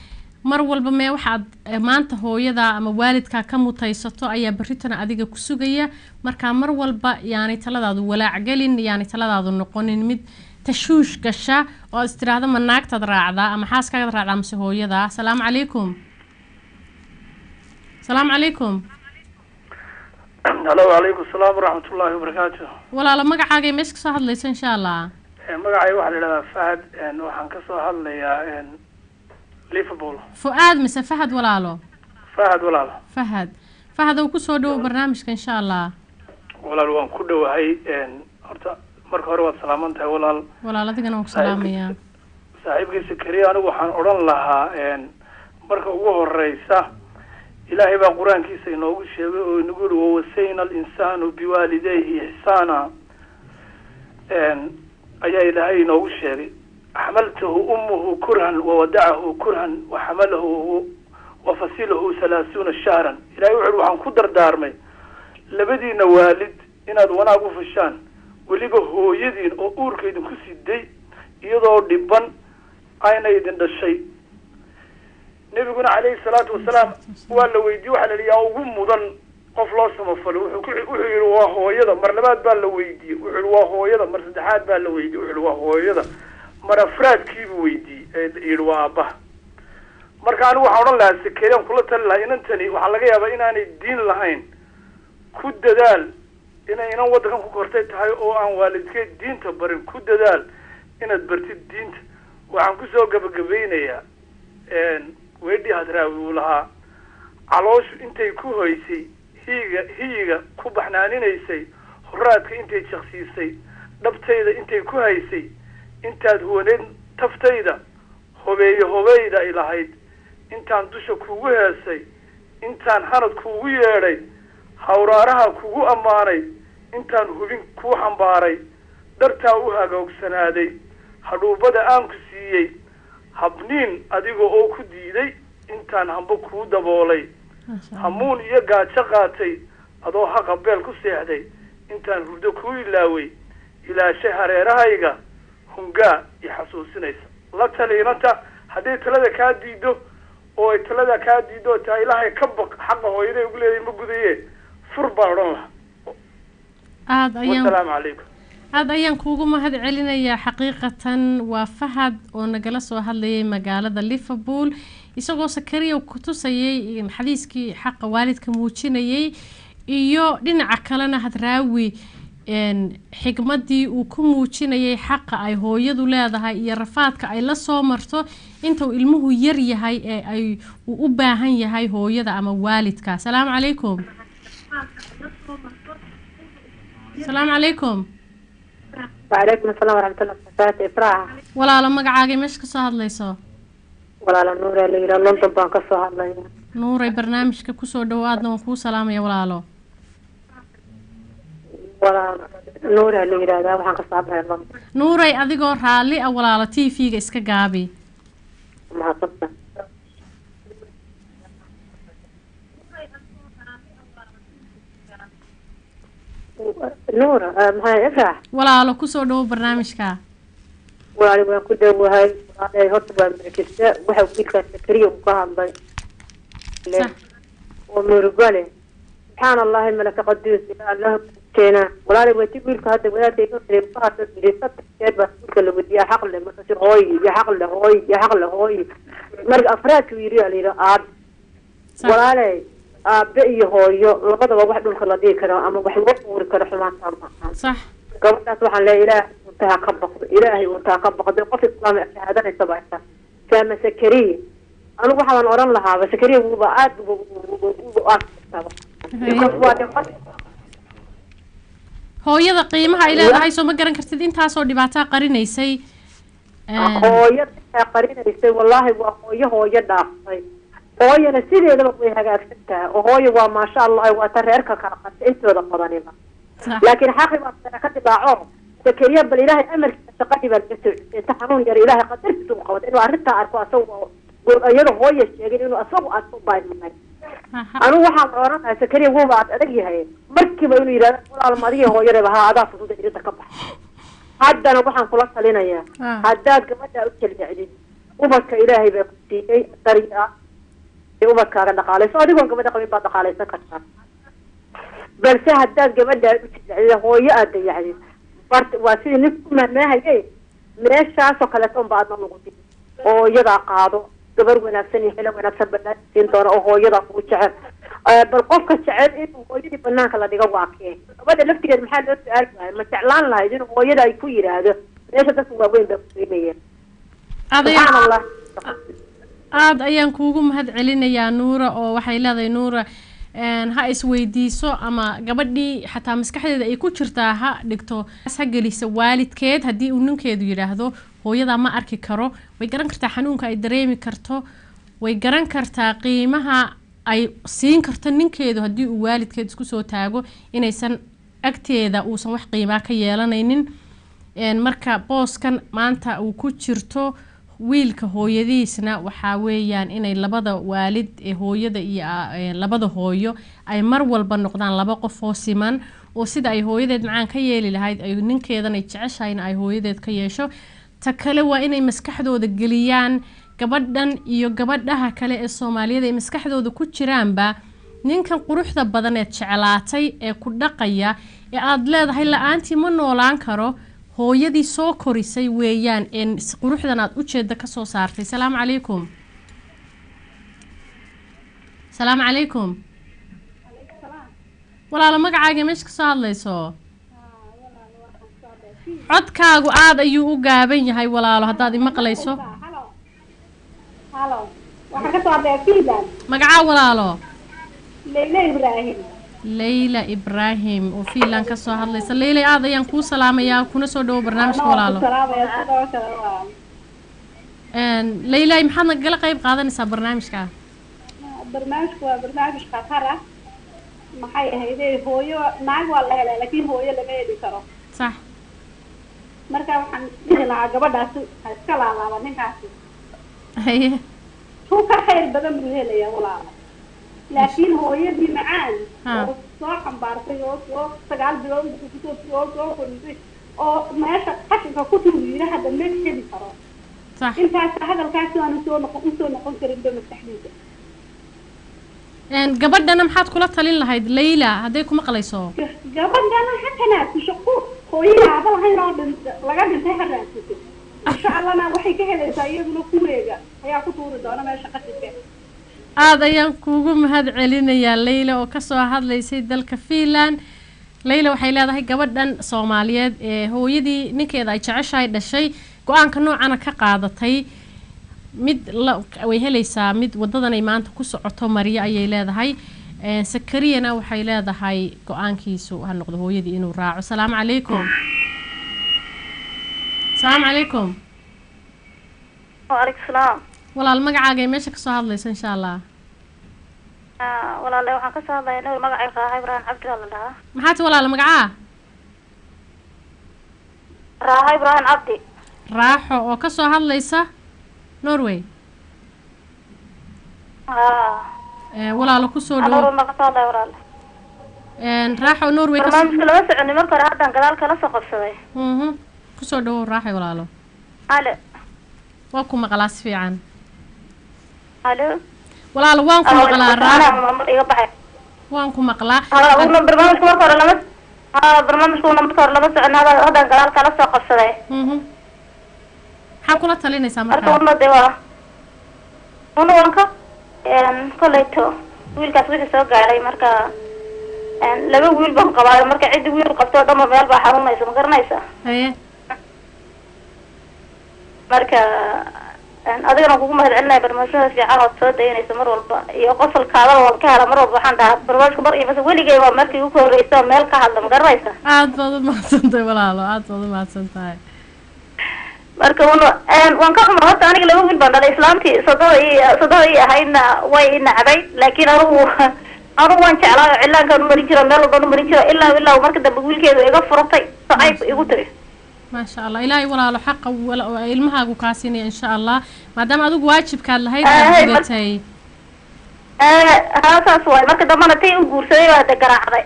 mar walba mee waxaad eh, maanta hooyada ama waalidkaa ka mutaysato ayaa berritana adiga ku sugaya markaa mar walba yaanay taladaadu walaac gelin yaanay taladaadu noqonin mid tashuush gasha oo is tiraahdo ma naagtaad raacdaa ama xaaskaagaad raacdaa mase hooyada asalaamu calaykum asalaamu calaykum halo wacalaykum asalaam waraxmat ullaahi wabarakaatu walaalo magacaagay meesha kasoo hadlaysa insha allah magacay waxaa la idhahdaa fahad een, waxaan ka soo hadlayaa een, liverpool fu-aad mise fahad walaalo fahad walaal fahad fahad oo kusoo dhowo barnaamijka insha allah walaal waan ku dhowahay een, horta marka hore waad salaaman tahay walaal walaal adigana waan ku salaamayaa saaxiibkiisa keliya anigu waxaan odhan lahaa een, marka ugu horeysa ilaahay baa qur-aankiisa inoogu sheegay oo inagu yihi wawasayna alinsaanu biwaalidayhi ixsaana een, ayaa ilaahay inoogu sheegay xamaltahu ummuhu kurhan wawadacahu kurhan waxamalahu wafasilahu halaasuuna shahran ilahay wuxu uhi waxaan ku dardaarmay labadiina waalid inaad wanaag u fashaan weliba hooyadiin oo uurka idinku siday iyadoo dhiban ayna idin dhashay nebiguna calayhi salaatu wasalaam waa la weydiiyey waxaa la yidhi yaa ugu mudan qof loo samafalo wuxuu ku wuxuu yidhi waa hooyada mar labaad baa la weydiiyey wuxuu yidhi waa hooyada mar saddexaad baa la weydiiyey wuxuu yidhi waa hooyada mar afraadkiibuu weydiiyey ee yidhi waa aabbaha marka anigu waxaan odhan lahaa sekeriyaan kula tali lahaa inantani waxaa laga yaabaa inaanay diin lahayn ku dadaal inay inan waddankan ku kortay tahay oo aan waalidkeed diinta barin ku dadaal inaad bartid diinta waxaan kusoo gabagabeynayaa weedhii hadraawi uu lahaa calooshu intay ku hoysay hiiga hiyiga ku baxnaaninaysay horaadka intay jaqsiisay dhabtayda intay ku haysay intaad huwaneed taftayda hobeeyo hobeyda ay lahayd intaan dusha kugu heesay intaan hanad kuugu yeedhay hawraaraha kugu ammaanay intaan hubin kuu xambaaray dhartaa u hagaogsanaaday hadhuubada aan ku siiyey habniin adiga oo ku diiday intaan hamba kuu daboolay hamuun iyo gaajo qaatay adoo haqa beel ku seexday intaan hurdo kuu ilaaway ilaashay hareerahayga hungaa i xasuusinaysa la taliinanta hadday talada kaa diido oo ay talada kaa diido oo taa ilaahay ka baq xaqa hooyaday ugu leedahay ma gudaye fur baan odhan lahaa aada ayaan wasalaamu calaykum aada ayaan kuugu mahad celinayaa xaqiiqatan waa fahad oo nagala soo hadlayay magaalada liverpool isagoo sakariya ku tusayay xadiiskii xaqa waalidka muujinayay iyo dhinaca kalena hadraawi xigmadii uu ku muujinayay xaqa ay hooyadu leedahay iyo rafaadka ay la soo marto intuu ilmuhu yar yahay ee ay uu u baahan yahay hooyada ama waalidka asalaamu calaykum asalaamu calaykum وعليكم السلام ورحمة الله وبركاته إفراح walaalo magacaagay meesha kasoo hadlayso ولا نور اللي يرى لندن بان كسو هادلaya nuuray barnaamijka kusoo dhowaadna waan kuu salaamaya walaalo ولا نور اللي يرى ده waxaan ka saabay london nuuray adigoo raalli ah walaalo t v-ga iska gaabi mahadsantahay نور maxay إفراح walaalo kusoo dhowo barnaamijka walaali waan ku dhowahay walaalay horta waa markista waxa wiilkaas sakariya uu ka hadlay oo murugale subxaan allahi malaka qaduus ila allah keena walaali waa ti wiilka hadda wadaadkay ka tiri ka hadla tiri saddex jeer baa wiilka la wadiyaa xaq le markaasi hooy iyo xaq le hooy iyo xaq le hooy marka afraadka yiri aa layidhi aab walaalay aabe iyo hooyo labadaba wax dhulka la dhigi karo ama wax loo uuri karo xumaantaa maaha sax gabadhaas waxaan leeyahay ilaahay untaha ka baqdo ilaahay untaha ka baqdo qof islaam shahaadanaysa baa ita saama sakariya anigu waxaan oran lahaaba sakariya wuuba aad hooyada qiimaha ay leedahay soo ma garan kartid intaasoo dhibaataa qarinaysay hooyo aa qarinaysay wallaahi waa hooyo hooyo dhaaftay hooyana sideedaba way hagaagsan tahay oo hooyo waa maasha allah waa ta reerka kala qata intooda badaniba laakiin xaqi baa sare ka dilaaco sakariya bal ilaahay amarkiisa shaqadii baa laga soo cusay inta xanuun yar ilaahay qadarkiisa u qabad inuu arrintaa arko asagu iyada hooya sheegin inuu asagu arko baa imanay anigu waxaan oran lahaa sakariya wuuba aad adag yahay markiiba inuu yidhahdo walaal madiga hooyadaba haa adaa fusuda irinta ka bax haddana waxaan kula talinayaa haddaad gabadha u jalbacdid ubadka ilaahay baa ku siiyey dari ah ee ubadkaaga dhaqaalayso adigoon gabadha qabin baad dhaqaalaysan kartaa balse haddaad gabadha u jilacdid hooyo aad dayacdid bart waa sidii nin ku mahmaahaye meeshaasoo kaleeto unba aadna lagu dii hooyadaa qaado gabar wanaagsan iyo xilo wanaagsan banaan siin doona oo hooyadaa kugu jecel bal qofka jecel inuu hooyadii banaanka la dhigo waa kee gabadha laftigeed maxaa loo su-aali waaya ma jeclaan lahayd inuu hooyada ay ku yidhaahdo meesha dadka waaweyn baa kugeynayeen subxaan allah aada ayaan kuugu mahad celinayaa nuura oo waxay leedahay nuura ha isweydiiso ama gabadhii xataa maskaxdeeda ay ku jirtaa ha dhigto ha gelisa waalidkeed haddii uu ninkeedu yidhaahdo hooyadaa ma arki karo way garan kartaa xanuunka ay dareemi karto way garan kartaa qiimaha ay siin karto ninkeedu haddii uu waalidkeed isku soo taago inaysan agteeda uusan wax qiimaa ka yeelanaynin marka booskan maanta uu ku jirto wiilka hooyadiisna waxaa weeyaan inay labada waalid ee hooyada iyo labada hooyo ay mar walba noqdaan laba qof oo siman oo sida ay hooyadeed macaan ka yeeli lahayd ay ninkeedan ay jeceshahayna ay hooyadeed ka yeesho ta kale waa inay maskaxdooda geliyaan gabadhan iyo gabadhaha kale ee soomaaliyeed ay maskaxdooda ku jiraanba ninkan quruxda badan eed jeclaatay ee ku dhaqaya ee aada leedahay la-aantii ma noolaan karo hooyadii soo korisay weeyaan een quruxdan aada ujeeda kasoo saartay salaamu calaykum salaamu calaykum walaalo magacaaga meesha kasoo hadlayso codkaagu aada ayuu u gaaban yahay walaalo haddaad imaqlayso magacaa walaalo leyla ibraahim oo fiinland kasoo hadlaysa leylay aada ayaan kuu salaamayaa kuna soo dhawo barnaamijka walaalo leylay maxaad nagala qeyb qaadanaysaa barnaamijka barnaamijku waa barnaamij khatar ah maxay ahayde hooyo naag waa la helaa laakiin hooyo lama heli karo sax marka waxaan dhihi lahaa gabadhaasi ha iska laalaaba ninkaasi haye tuu ka khayr badan buu helayaa walaala laakiin hooyadii macaan oo soo xambaartay oo soo sagaal bilood kusoo oo soo korisay oo meesha qashinka ku tuuriina hadda ma heli karo intaas hadalkaasi aanu soo noqon usoo noqon karin ba maskaxdiisa gabadhana maxaad kula talin lahayd layla hadday ku maqlayso gabadhana ha tanaasusho ku hooyada aaba lahayn oo dhinta laga dhintay ha raadsatay insha allahna waxay ka helaysaa iyaduna kuweega ayaa ku tuuri doona meesha qashinka aada ayaan kuugu mahad celinayaa leyla oo kasoo hadlaysay dalka fiinland leyla waxay leedahay gabadhan soomaaliyeed ee hooyadii ninkeeda ay jeceshahay dhashay go-aanka noocana ka qaadatay mid la way helaysaa mid wadadanay maanta ku socoto mariyo ayay leedahay sakariyana waxay leedahay go-aankiisu ha noqdo hooyadii inuu raaco salaamu calaykum salaamu calaykum waalaikum salaam walaal magacaaga ee meesha kasoo hadlaysa insha allah walaale waxaan kasoo hadlaya nabi magacay raaxa ibraahim cabdi baa la dhahaa maxaad walaal magacaa raaxa ibraahim cabdi raaxo oo kasoo hadlaysa norway walaalo kusoo dhawo ma kasoo hadlaya walaale raaxo norway barnaamijka lama soconi marka hore haddaan gadaal kala soo qabsaday kusoo dhawo raaxo walaalo ale waa ku maqlaa si fiican alo walaalo waan ku maqlaa raaxo iga baxay waan ku maqlaa barnaamijka marka hore lama ha barnaamijka una marka hore lama socon haddaan gadaal kala soo qabsaday maxaa kula talinaysaa marka una de waa una wanka kolleyto wiilkaas wixii soo gaadhay marka laba wiil baan qabaayo marka ciddi wiil qabto o dhan ba meel baa xanuunaysa ma garanaysa haye marka adigana kugu mahad celinaya barnaamijyada fiican ood soo dayanaysa mar walba iyo qosolkaadaba waan ka hela mar walba waxaan dhahaa barnaamijka mar iyo mase weligay waa markii ugu horreysa meel ka hadla ma garanaysa aad baad u mahadsantahay walaalo aad baad u mahadsan tahay marka una waan ka xuma horta aniga laba wiil baan dhalay islaamtii sododa i sododa i ahaydna way i nacday laakiin anigu anigu waan jeclaa oo cilaankaan umarin jiro meel walbaan umarin jiro ilaa ilaa marka dambe wiilkeedu iga furatay sacayb igu tiri maasha allah ilaahay walaalo xaqa ilmahaagu kaa siinaya insha allah maadaama adigu waajibkaad lahayd aad gudatay ha saas waay marka dambena tay u guursaday baa de garaacday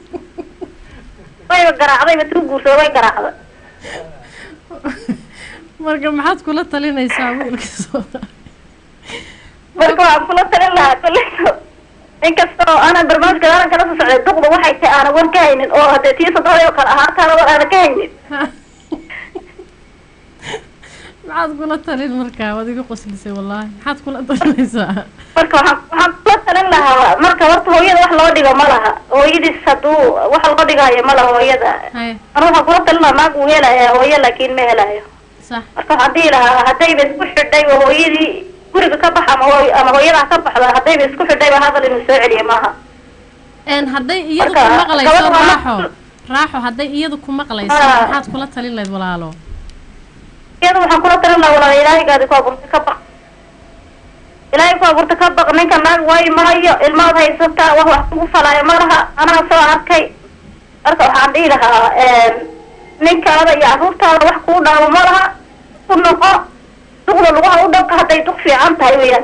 wayba garaacdayba ti u guursaday way garaacday marka maxaad kula talinaysaa wiilka soo marka waxaan kula talin lahaa kulleto inkastoo aanan barnaamijka aanan kala soo socday duqda waxay tahay aanan war ka haynin oo hadee tii soddonada kale ahaataana war aanan ka haynin maxaad kula talin markaa waad iga qoslisay wallaahi maxaad kula talinaysaa marka waxaan waxaan kula talin lahaa marka horta hooyada wax loo dhigo ma laha hooyadiis hadduu wax loo dhigayo ma laha hooyada Haya. anu waxaan kula talin lahaa naag wuu helaya hooyo laakiin ma helayo sax marka waxaan dhihi lahaa haddayba isku xidhay oo hooyadii guriga ka bax ama hooy ama hooyadaa ka baxda haddayba isku xidhayba hadal inuu soo celiyo maaha een hadday iyadu Marka, ku maqlayso gabadha waa raaxo raaxo hadday iyadu ku maqlayso Ah. maxaad kula talin lahayd walaalo iyada waxaan kula talin lahaa walaal ilaahigaadi ku abuurtay ka baq ilaahay ku abuurtay ka baq ninka naag waayo mahayo ilmaad haysataa wax wax kugu falaayo ma laha anaga soo arkay marka waxaan dhihi lahaa ninkaada iyo carruurtaada wax kuu dhaamo ma laha ku noqo duqda lugaha u dhabka hadday duq fiican tahay weyaan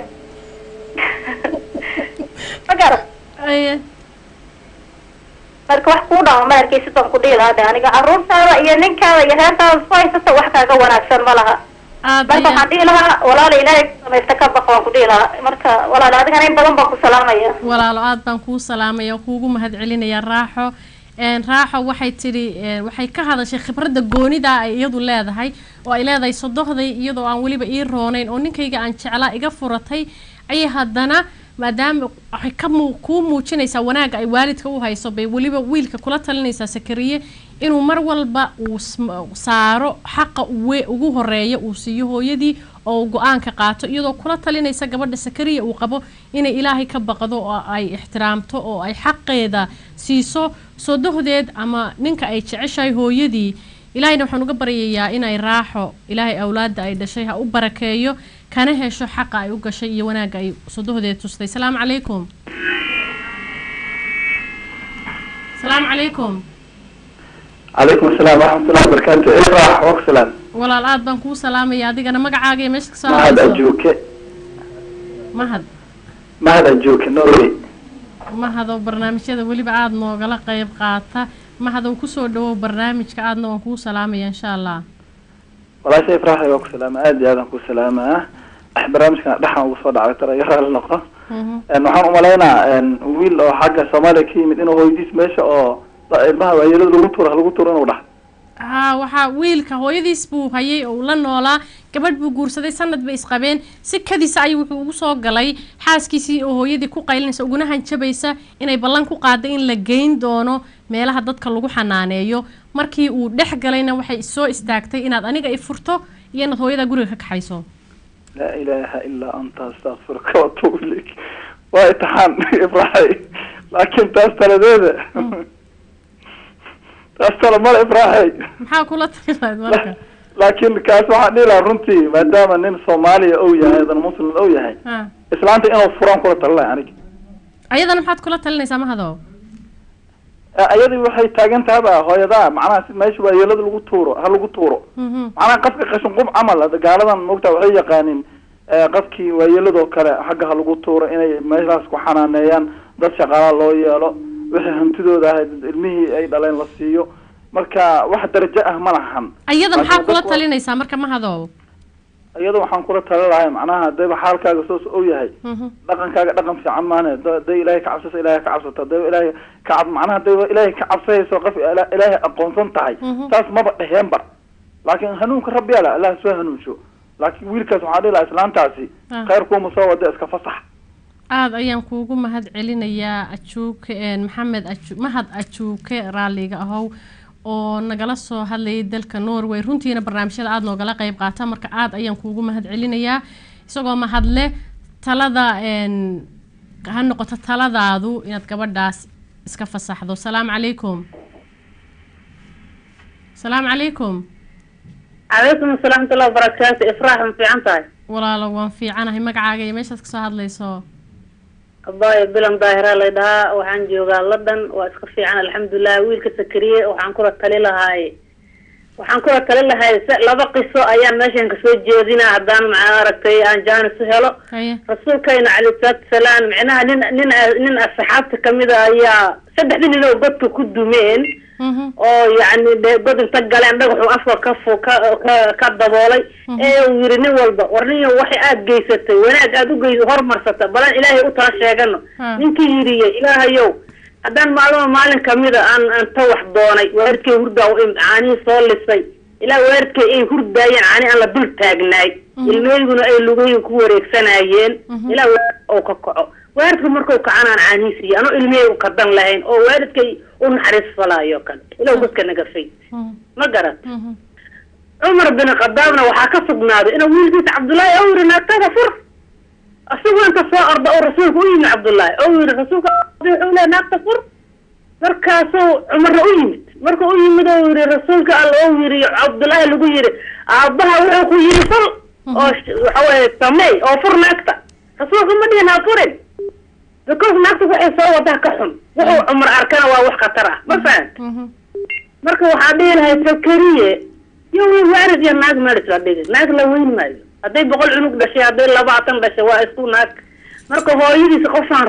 ma garat aye marka wax kuu dhaamo ma arkaysid baan ku dhihi lahaa de aniga carruurtaada iyo ninkaada iyo reertaada isku haysata wax kaaga wanaagsan ma laha aad marka waxaan dhihi lahaa walaala ilaahay ku samaysta ka baq waan ku dhihi lahaa marka walaala adigana in badan baan ku salaamaya walaalo aad baan kuu salaamaya kuugu mahadcelinaya raaxo een raaxo waxay tidhi een, waxay ka hadashay khibradda goonida ay iyadu leedahay oo ay leedahay sodohday iyadoo aan weliba ii roonayn oo ninkayga aan jeclaa iga furatay ayay haddana maadaama waxay ka muu kuu muujinaysaa wanaagga ay waalidka u hayso bay weliba wiilka kula talinaysaa sakariye inuu mar walba uu sm- saaro xaqa uwe ugu horeeya uu siiyo hooyadii oo uu go-aanka qaato iyadoo kula talinaysa gabadha sakariya uu qabo inay ilaahay ka baqdo oo ay ixtiraamto oo ay xaqeeda siiso sodohdeed ama ninka ay jeceshahay hooyadii ilaahayna waxaan uga baryayaa inay raaxo ilaahay awlaadda ay dhashay ha u barakeeyo kana hesho xaqa ay u gashay iyo wanaagga ay sodohdeed tustay salaamu calaykum salaamu calaykum calaykum asalaam waraxmatullahi wabarakaatu ifrax waqsalan walaal aad baan kuu salaamaya adigana magacaaga iyo meesha kasoo mahad hadlayso ajuuke mahad mahad ajuuke norway mahadoo barnaamijyada weliba aada noogala qayb qaata mahadow kusoo dhawow barnaamijka aadna waan kuu salaamaya insha allah walaasha ifraxay waa ku salaama aad iyo aadaan ku salaamaa barnaamijkan dhexan ugu soo dhacay tara iyo raali noqo Een, waxaan umalaynaa een, wiil oo xagga soomaaliya ka yimid inuu hooyadiis meesha oo la- ilmaha waayelada lagu tuuro ha lagu tuuro inuu dhax haa waxaa wiilka hooyadiis buu hayay oo uu la noolaa gabadh buu guursaday sanad bay isqabeen si kadisa ayuu wuxuu ugu soo galay xaaskiisii oo hooyadii ku qaylinaysa uguna hanjabaysa inay ballan ku qaada in la geyn doono meelaha dadka lagu xanaaneeyo markii uu dhex galayna waxay soo istaagtay inaad aniga i furto iyo inaad hooyada guriga ka kaxayso laa ilaaha ilaa anta astakfiruka watuub ilayk waa itixaan ifraxay laakiin taas taladeeda taas tala male ifraxay maxaa kula tali lahayd marka laakiin kaas waxaan dhihi lahaa runtii maadaama nin soomaaliya ou yahay adan muslim ou yahay ha islaanta inuu furaan kula talinahay aniga ayadana maxaad kula talinaysaa mahadow ayadii waxay taagan tahaba hooyadaa macnaha si meesha waayeelada lagu tuuro ha lagu tuuro Mhm. macnaha qafka qashin qub camal hada gaaladan moogta waxay yaqaanin eh, qafkii waayeeladoo kale xagga ha lagu tuuro inay meeshaas ku xanaaneeyaan dad shaqaala loo yeelo wixii hantidooda ahayd ilmihii ay dhaleen la siiyo marka wax darajo ah ma lahan ayada maxaa Laakiin kula dadku- talinaysaa marka mahadow iyada waxaan kula tali lahay macnaha hadayba xaalkaaga soos ou yahay Mhm. dhaqankaaga dhaqan fiican maane da- haday ilaahay ka cabsasa ilaahay ka cabsata haday ilaahay ka cab macnaha haday ilaahay ka cabsayayso qof ila- ilaahay aqoonsan tahay Mhm. taas maba dheheenba laakiin hanuunka rabbi ala allah soo hanuunsho laakiin wiilkaas waxaa dhihi lahaa islaantaasi Ah. khayr kuuma soo wada iska fasax aada ayaan kuugu mahad celinayaa ajuuke een, maxamed aju mahad ajuuke raalliga ahow oo nagala soo hadlayay dalka norway runtiina barnaamijyada aada noogala qayb qaata marka aada ayaan kuugu mahad celinayaa isagoo mahadle talada een, ha noqoto taladaadu inaad gabadhaas iska fasaxdo salaamu calaykum salaamu calaykum calaykum asalaam watullahi wabarakaatu ifraax ma fiican tahay walaalo waan fiicanahay magacaaga iyo meeshaad kasoo hadlayso abaayo bilan daahira lay dhahaa waxaan joogaa london waa iska fiican alxamdulilah wiilka sakariye waxaan kula tali lahaay waxaan kula tali lahay se- laba qiso ayaan meeshan kasoo jeedinaa haddaan macaa aragtay aan jaanis u helo haye rasuulkayna calayhi salaatu wasalaam micnaha nin nin nin asxaabta kamida ayaa saddexdii nin oo godka ku dumeen oo yacni de god inta galeen dhagaxu afka ka fu ka ka ka daboolay ee uu yiri nin walba war nin waxay aad geysatay wanaag aad u geys hormarsata balan ilaahay u tala sheegano ninkii yiriye ilaahayow haddaan maalmo maalin kamida aan aan ta wax doonay waalidkay hurdaa u imid caanihii soo lisay ilaa waalidkay ay hurdaayeen caani aan la dul taagnaay ilmeyguna ay lugayin ku wareegsanayeen ilaa waalidka uu ka kaco waalidka markuu kacan aan caanihi siiya anoo ilmihey u kadan lahayn oo waalidkay u naxariis falaayo kale ilaw dadka naga fay ma garat cumar bin khadaabna waxaa ka sugnaaday inuu wiilkiisa cabdullaahi oo yiri naagtada fur isagoo inta soo orda oo rasuulka u yimid cabdullaahi oo yiri rasuulka wuxuu leeyahay naagta fur markaasuu cumarna u yimid marka u yimid oo yiri rasuulka alla oo yiri cabdullaahi lagu yiri aabbaha wuxuu ku yiri fur oo waxa weye samey oo fur naagta rasuulka ma dhihin ha furin because naagta waxay soo wadaa ka xun wuxuu cumar arkana waa wax khatar ah ma fahant marka waxaa dhihi lahay sakariye iyo wi waarid iyo naag meris la dhigi naag la weyn maayo hadday boqol cunug dhashay hadday labaatan dhashay waa isku naag marka hooyadiisa qofaan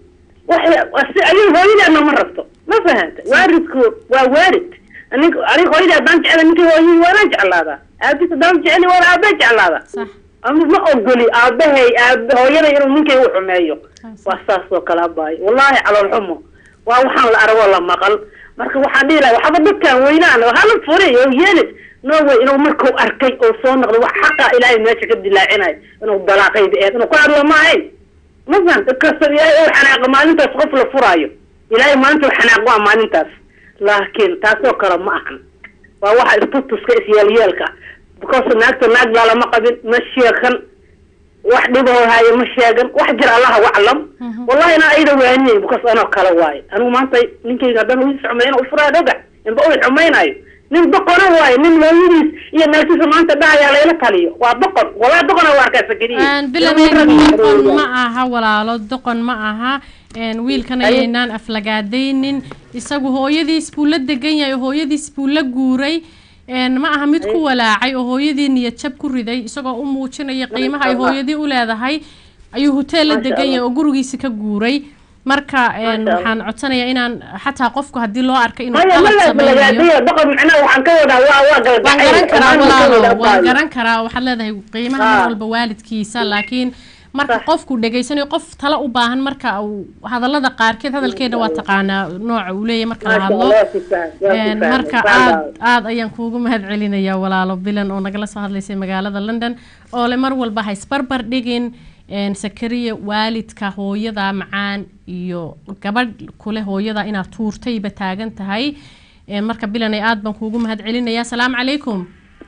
waxay ayay hooyadeedna ma rabto ma fahanta waaridku waa waarid nin anig hooyadii haddaan jecla ninkii hooyadii waanaan jeclaadaa aabis haddaan jecli waan aabbe jeclaada ama ma ogoli aabahay aab hooyaday inuu ninkay u xumeeyo waa saas oo kale abaayo wallahi calool xumo waa waxaan la aragoo la maqal marka waxaan dhihi lahay waxba dadkaan weynaan oo hala furi oo yeelin norway inuu markuu arkay oo soo noqdo wax xaqa ilaahay meesha ka dilaacinayo inuu dalaaqayda eed inuu ku hadlo ma ahayn masan dadkasta ilaahay ou xanaaqo maalintaas qof la furaayo ilaahay maalinta xanaaq waa maalintaas laakiin taasoo kale ma ahan waa waxa istutuska isyeelyeelka because naagta naag baa lama qabin ma sheekan wax dhiboo haayo ma sheegan wax jir allaha waclam wallahi na ayada waaniyey because anoo kale waayo anigu maanta ninkayga haddaan wiis xumeyn u furaa dhoga inba u xumaynayo nin doqona waayo nin hooyadiis iyo naagtiisa maanta dhahayaa layla taliyo waa doqon walaa doqona waa arkaa sakariye doqon ma aha walaalo doqon ma aha wiilkan ayaynaan aflagaadaynin isagu hooyadiis buu la degan yahay oo hooyadiis buu la guuray ma aha mid ku walaacay oo hooyadii niyad jab ku riday isagoo u muujinaya qiimaha ay hooyadii u leedahay ayuu hoteel la degan yahay oo gurigiisa ka guuray marka waxaan codsanayaa inaan xataa qofku haddii loo arkay inuu qalad sameeyowan garan karaa walaalo waan garan karaa waxaad leedahay qiimaha mar walba waalidkiisa laakiin marka qofku dhegaysanayo qof tala u baahan marka uu hadallada qaarkeed hadalkeena waa taqaanaa nooca uu leeyahay marka la hadlo marka aad aad ayaan kuugu mahad celinayaa walaalo bilan oo nagala soo hadlaysay magaalada london oo le mar walba ha isbarbar dhigin sakariya waalidka hooyada macaan iyo gabadh kule hooyada inaad tuurtayba taagan tahay marka bilanay aad baan kuugu mahad celinayaa asalaamu calaykum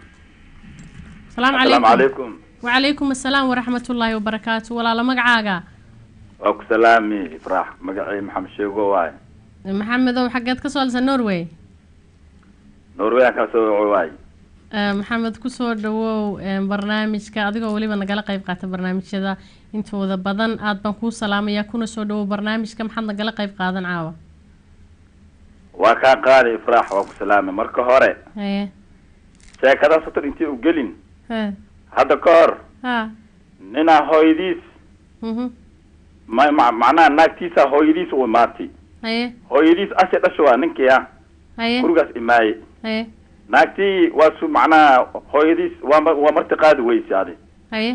asalaamu calaykum وعليكم السلام ورحمة الله وبركاته ولا لا مقعاقا وك سلامي فرح مقعي محمد شيغو واي محمد او حقات كسول نوروي نوروي كسو واي maxamed kusoo dhawow barnaamijka adigoo weliba nagala qayb qaata barnaamijyada intooda badan aad baan kuu salaamayaa kuna soo dhawow barnaamijka maxaad nagala qayb qaadan caawa waa kaa qaadi ifraax waa ku salaamay marka hore haye sheekada sotor intii u gelin ha hadda ka hor ha ninaa hooyadiis mhm ma ma- macnaha naagtiisa hooyadiis u imaatay haye hooyadiis ashe dhasho waa ninkii ah haye gurigaas imaaye haye naagtii waa su macnaha hooyadiis waa ma- waa marti qaadi weyse adi haye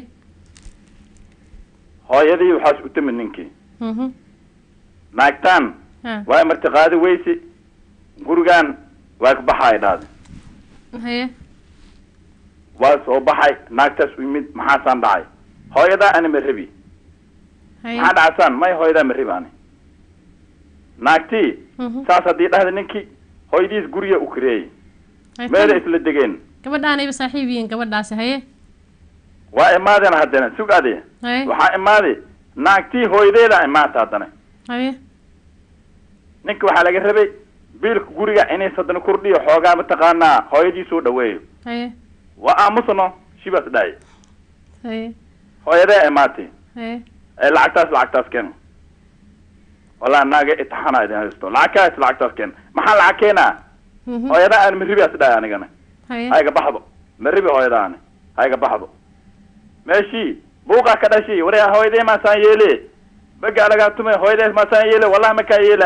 hooyadii waxaas u timid ninkii mhm naagtaan ha waa marti qaadi weyse gurigan waa ka baxay dhahday haye waa soo baxay naagtaas u yimid maxaasaan dhacay hooyadaa ani ma rabi haye maxaa dhacasaan may hooyadaa ma rabi ani naagtii mhm saas haddii dhahda ninkii hooyadiis guriga u kareeyey Haye, meela tan- isla degeen gabadhaanayba saaxiib yihiin gabadhaasi haye waa imaadeen haddana sug ade haye waxaa imaaday naagtii hooyadeeda imaata haddana haye ninka waxaa laga rabay biilka guriga inay sadana kordhiyo xoogaa mataqaanaa hooyadii soo dhaweeyo haye waa aamusano shibaas dhahay haye hooyadee imaatay haye ee lacagtaas lacagtaas keen walaa naaga itixaana idin haysto lacagkaas lacagtaas keen maxaa lacag keenaa mhm hooyada aan maribias dhahay anigana haye hayga baxdo maribi hooyadaani hayga baxdo meeshii buuqaa ka dhashay waree hooyadee maasaan yeele baga lagaa tumay hooyadee maasaan yeele wallahi makaa yeelaay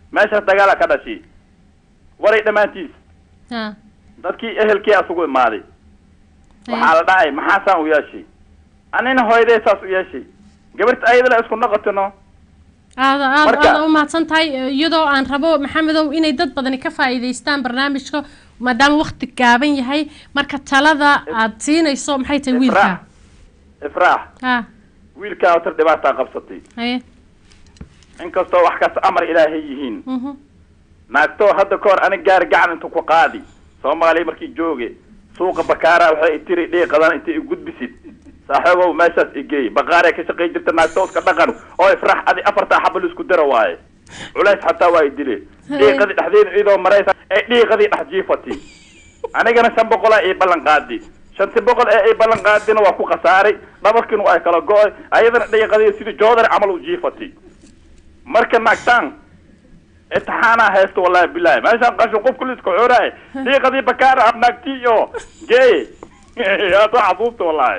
meeshaas dagaala ka dhashay waray dhammaantiis ha dadkii ehelkii asugu imaaday waxaa la dhacay maxaasaan u yeeshay anina hooyaday saas u yeeshay gabarta ayadala isku noqotino aada aada Marka- aada u mahadsan tahay iyadoo aan rabo maxamedow inay dad badani ka faa'iidaystaan barnaamijka maadaama waqti gaaban yahay marka talada aad siinayso maxay tahay wiilka ifraax ha wiilkaa otar dhibaataa qabsatay haye inkastoo wax kasta amar ilaahay yihiin mhm naagtoo hadda ka hor anig gaari gacan intu ku qaadi soomaaliya markii jooge suuqa bakaara waxay itiri dhiiqadan inta i gudbisid saaxiibow meeshaas igeey baqaaree ka shaqay jirta naagtoo iska dhaqan oo ifrax adi afartaa xabal isku dara waaye culays xataa waa i dile dhiiqadii dhexdeeda iyadoo maraysa ee dhiiqadii dhex jiifati anigana shan boqolaa ii ballan qaadi shanti boqol ee ii ballan qaadina waa ku khasaaray dhabarkiina waa kala go-ay ayadana dhiiqadii sidii joodar camal u jiifati marka naagtaan imtixaanaa haysto wallahi bilahi meeshaan qashin qof kulli iska xooraaye dhiiqadii bakaara abnaagtii iyo geeye aad waa xasuusta wallahi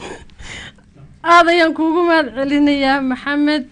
aada ayaan kuugu mahad celinayaa maxamed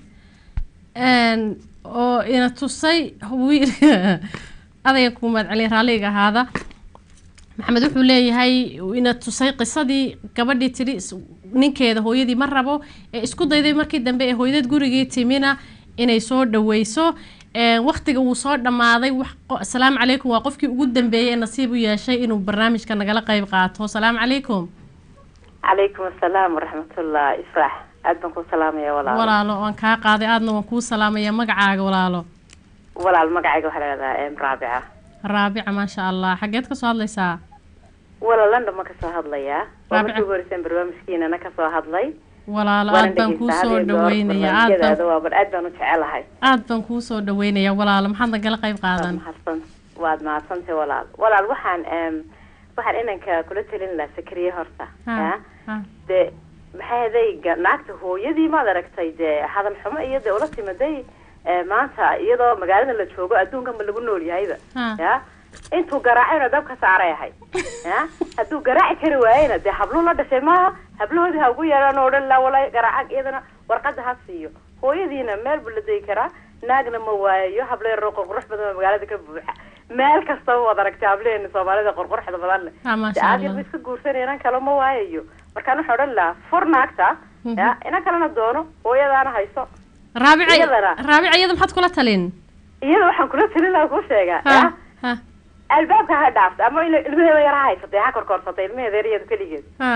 n oo ina tusay wiil aada ayaan kuugu mahad celinaya raalliga ahaada maxamed wuxuu leeyahay ina tusay qisadii gabadhii tidhi is- ninkeeda hooyadii ma rabo ee isku dayday markii dambe ee hooyadeed gurigii timina inay soo dhaweyso waktiga wuu soo dhammaaday wax qo- asalaamu calaykum waa qofkii ugu dambeeyey ee nasiib u yeeshay inuu barnaamijka nagala qayb qaato asalaamu calaykum calaykum asalaam waraxmatullah ifraax aad baan ku salaamaya walaalo walaalo waan kaa qaaday aadna waan kuu salaamaya magacaaga walaalo walaal magacayga waxaa la dhahdaa em raabica raabica maasha allah xageed kasoo hadlaysaa walaal london ma kasoo hadlayaa waa Raabica. markii ugu horeyseen barnaamijkiinana kasoo hadlay walaalo Waana aad baan kuu dhegeysta soo habeen goor dhaweynaya aad barnaamijyadaada baan waa bar aad baan u jecelahay aad baan kuu soo dhaweynaya walaalo maxaad nagala qayb qaadan mahadsan waad mahadsantay walaal walaal waxaan em waxaan inanka kula telin lahaa sakriye horta Ha, ya ha. dee maxay adayga naagta hooyadii maad aragtay dee hadal xumo iyo dee ula timaday eh, maanta iyadoo magaalada la joogo adduunkan ba lagu nool yahayba Ha. ya intuu garaacayna dab ka saaray ahay ya hadduu garaaci kari waayena dee habluu la dhashay maaha hablahoodii ha ugu yeedhaan oo dhan laa walaa garaacag iyadana warqada ha siiyo hooyadiina meel buu la degi karaa naagna ma waayayo hablo yaroo qurqurux badan oo magaalada ka buuxa meel kastaba waad aragtay hableheena soomaalida qurquruxda badan leh Ah, maasha dee aad Allah. yarba iska guursanaya inan kale ma waayayo markaan waxaa odhan lahaa fur naagta ya inan kalena doono hooyadaana hayso raabica iyadana raabica iyada maxaad kula talin iyada waxaan kula talin lahaa kuu sheegaa Ha, ya ha. albaabka ha dhaafta ama il- ilmaheeda yar ha haysatay ha korkorsatay ilmaheeda yar iyadu keligeed ha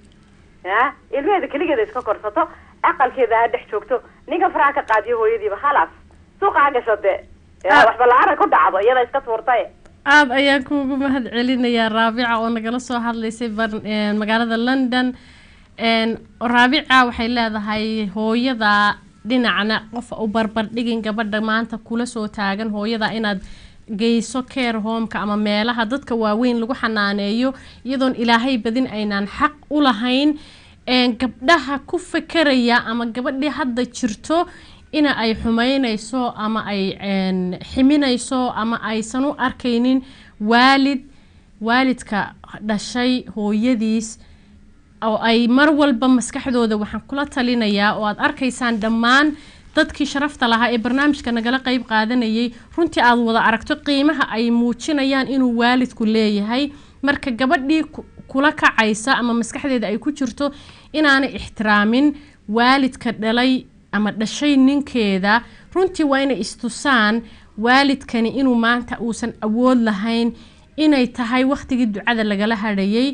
ya ilmaheeda keligeeda iska korsato aqalkeeda ha dhex joogto ninka faraha ka qaadiyo hooyadiiba khalaas suuqa ha gashade ya Ah. waxba la-aana ku dhacdo iyada iska tuurtay aad ayaan kuugu mahad celinayaa raabica oo nagala soo hadlaysay bar- een, magaalada london een, raabica waxay leedahay hooyada dhinacna qof u barbardhigin gabadha maanta kula soo taagan hooyada inaad geyso care homeka ama meelaha dadka waaweyn lagu xanaaneeyo iyadoon ilaahay badin aynaan xaq u lahayn een, gabdhaha ku fekeraya ama gabadhii hadda jirto ina ay xumeynayso ama ay een, ximinayso ama aysan u arkaynin waalid waalidka dhashay hooyadiis oo ay mar walba maskaxdooda waxaan kula talinayaa oo aad arkaysaan dhammaan dadkii sharafta lahaa ee barnaamijka nagala qayb qaadanayay runtii aad wada aragto qiimaha ay muujinayaan inuu waalidku leeyahay marka gabadhii ku- kula kacaysa ama maskaxdeeda ay ku jirto inaanay ixtiraamin waalidka dhalay ama dhashay ninkeeda runtii waa inay istusaan waalidkani inuu maanta uusan awood lahayn inay tahay wakhtigii ducada lagala hadhayay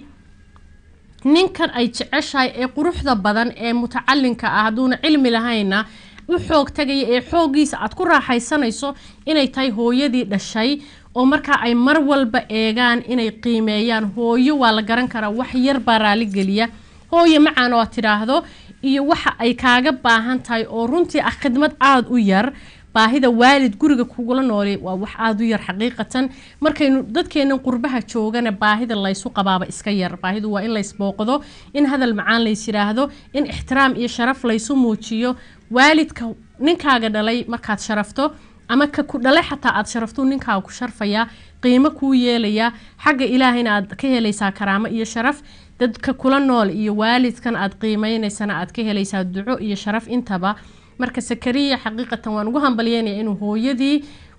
ninkan ay jeceshahay ee quruxda badan ee mutacalinka ah hadduuna cilmi lahayna u xoog tagaya ee xooggiisa aad ku raaxaysanayso inay tahay hooyadii dhashay oo markaa ay mar walba eegaan inay qiimeeyaan hooyo waa la garan karaa wax yar baa raaligeliya hooyo macaan oo aad tidhaahdo iyo waxa ay kaaga baahan tahay oo runtii ah khidmad aada u yar baahida waalid guriga kugula noole waa wax aada u yar xaqiiqatan markaynu dadkeenan qurbaha joogana baahida laysu qabaaba iska yar baahidu waa in laysbooqdo in hadal macaan lays yidhaahdo in ixtiraam iyo sharaf laysu muujiyo waalidka ninkaaga dhalay markaad sharafto ama ka ku dhalay xataa aad sharafto ninkaaga ku sharfayaa qiimo kuu yeelayaa xagga ilaahayna aad ka helaysaa karaamo iyo sharaf dadka kula nool iyo waalidkan aad qiimeynaysana aad ka helaysaa duco iyo sharaf intaba marka sakariya xaqiiqatan waan ugu hambalyeynaya inuu hooyadii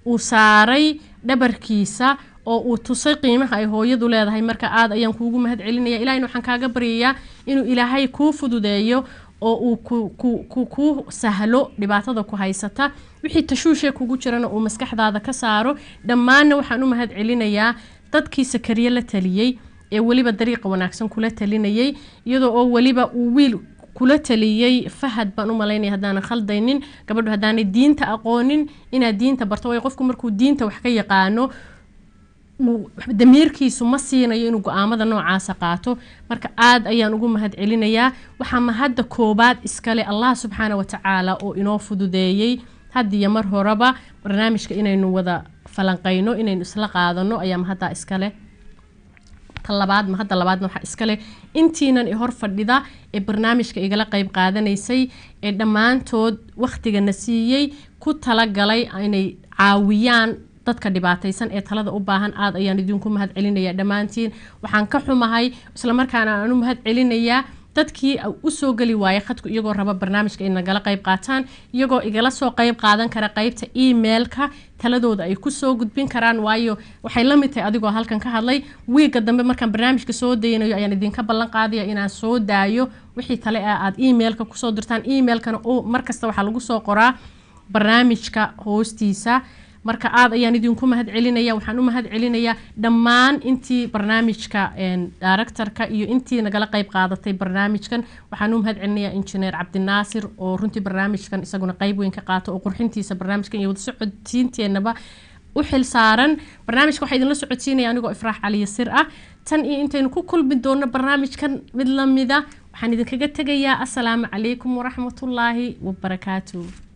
uu saaray dhabarkiisa oo uu tusay qiimaha ay hooyadu leedahay marka aad ayaan kuugu mahad celinaya ilahayna waxaan kaaga baryayaa inuu ilaahay kuu fududeeyo oo uu ku ku ku kuu sahlo dhibaatada ku haysata wixii tashuushee kugu jirana uu maskaxdaada ka saaro dhammaanna waxaan u mahad celinayaa dadkii sakariye la taliyey ee weliba dariiqa wanaagsan kula talinayay iyadoo oo weliba uu wiil kula taliyey fahad baan u malaynaya haddaanan khaldaynin gabadhu haddaanay diinta aqoonin inaad diinta barto waayo qofku markuu diinta wax ka yaqaano uu damiirkiisu ma siinayo inuu go-aamada noocaasa qaato marka aad ayaan ugu mahad celinayaa waxaa mahadda koobaad iskale allah subxaana wa tacaala oo inoo fududeeyey haddiyo mar horeba barnaamijka inaynu wada falanqayno inaynu isla qaadano ayaa mahaddaa iskale labaad mahadda labaadna waxaa iskale intiinan i hor fadhida ee barnaamijka igala qeyb qaadanaysay ee dhammaantood wakhtigana siiyey ku talagalay inay caawiyaan dadka dhibaataysan ee talada u baahan aad ayaan idinku mahad celinayaa dhammaantiin waxaan ka xumahay islamarkaana aan u mahad celinayaa dadkii usoo geli waayay khadku iyagoo raba barnaamijka ay nagala qayb qaataan iyagoo igala soo qayb qaadan kara qaybta emailka taladooda ay kusoo gudbin karaan waayo waxay la mid tahay adigoo halkan ka hadlay wiigga dambe markaan barnaamijka soo daynayo ayaan idinka ballan qaadaya inaan soo daayo wixii tale ah aad emailka kusoo dirtaan emailkana markasta waxaa lagu soo qoraa barnaamijka hoostiisa marka aad ayaan idinku mahad celinaya waxaan u mahad celinayaa dhammaan intii barnaamijka directorka iyo intii nagala qayb qaadatay barnaamijkan waxaan u mahad celinayaa injineer cabdinaasir oo runtii barnaamijkan isaguna qayb weyn ka qaato oo qurxintiisa barnaamijkan iyo wada socodsiinteenaba u xil saaran barnaamijka waxaa idinla socodsiinaya anigoo ifraax cali yasir ah tan iyo intaynu ku kulmi doono barnaamijkan mid lamida waxaan idinkaga tegayaa asalaamu calaykum waraxmatullaahi wabarakaatuh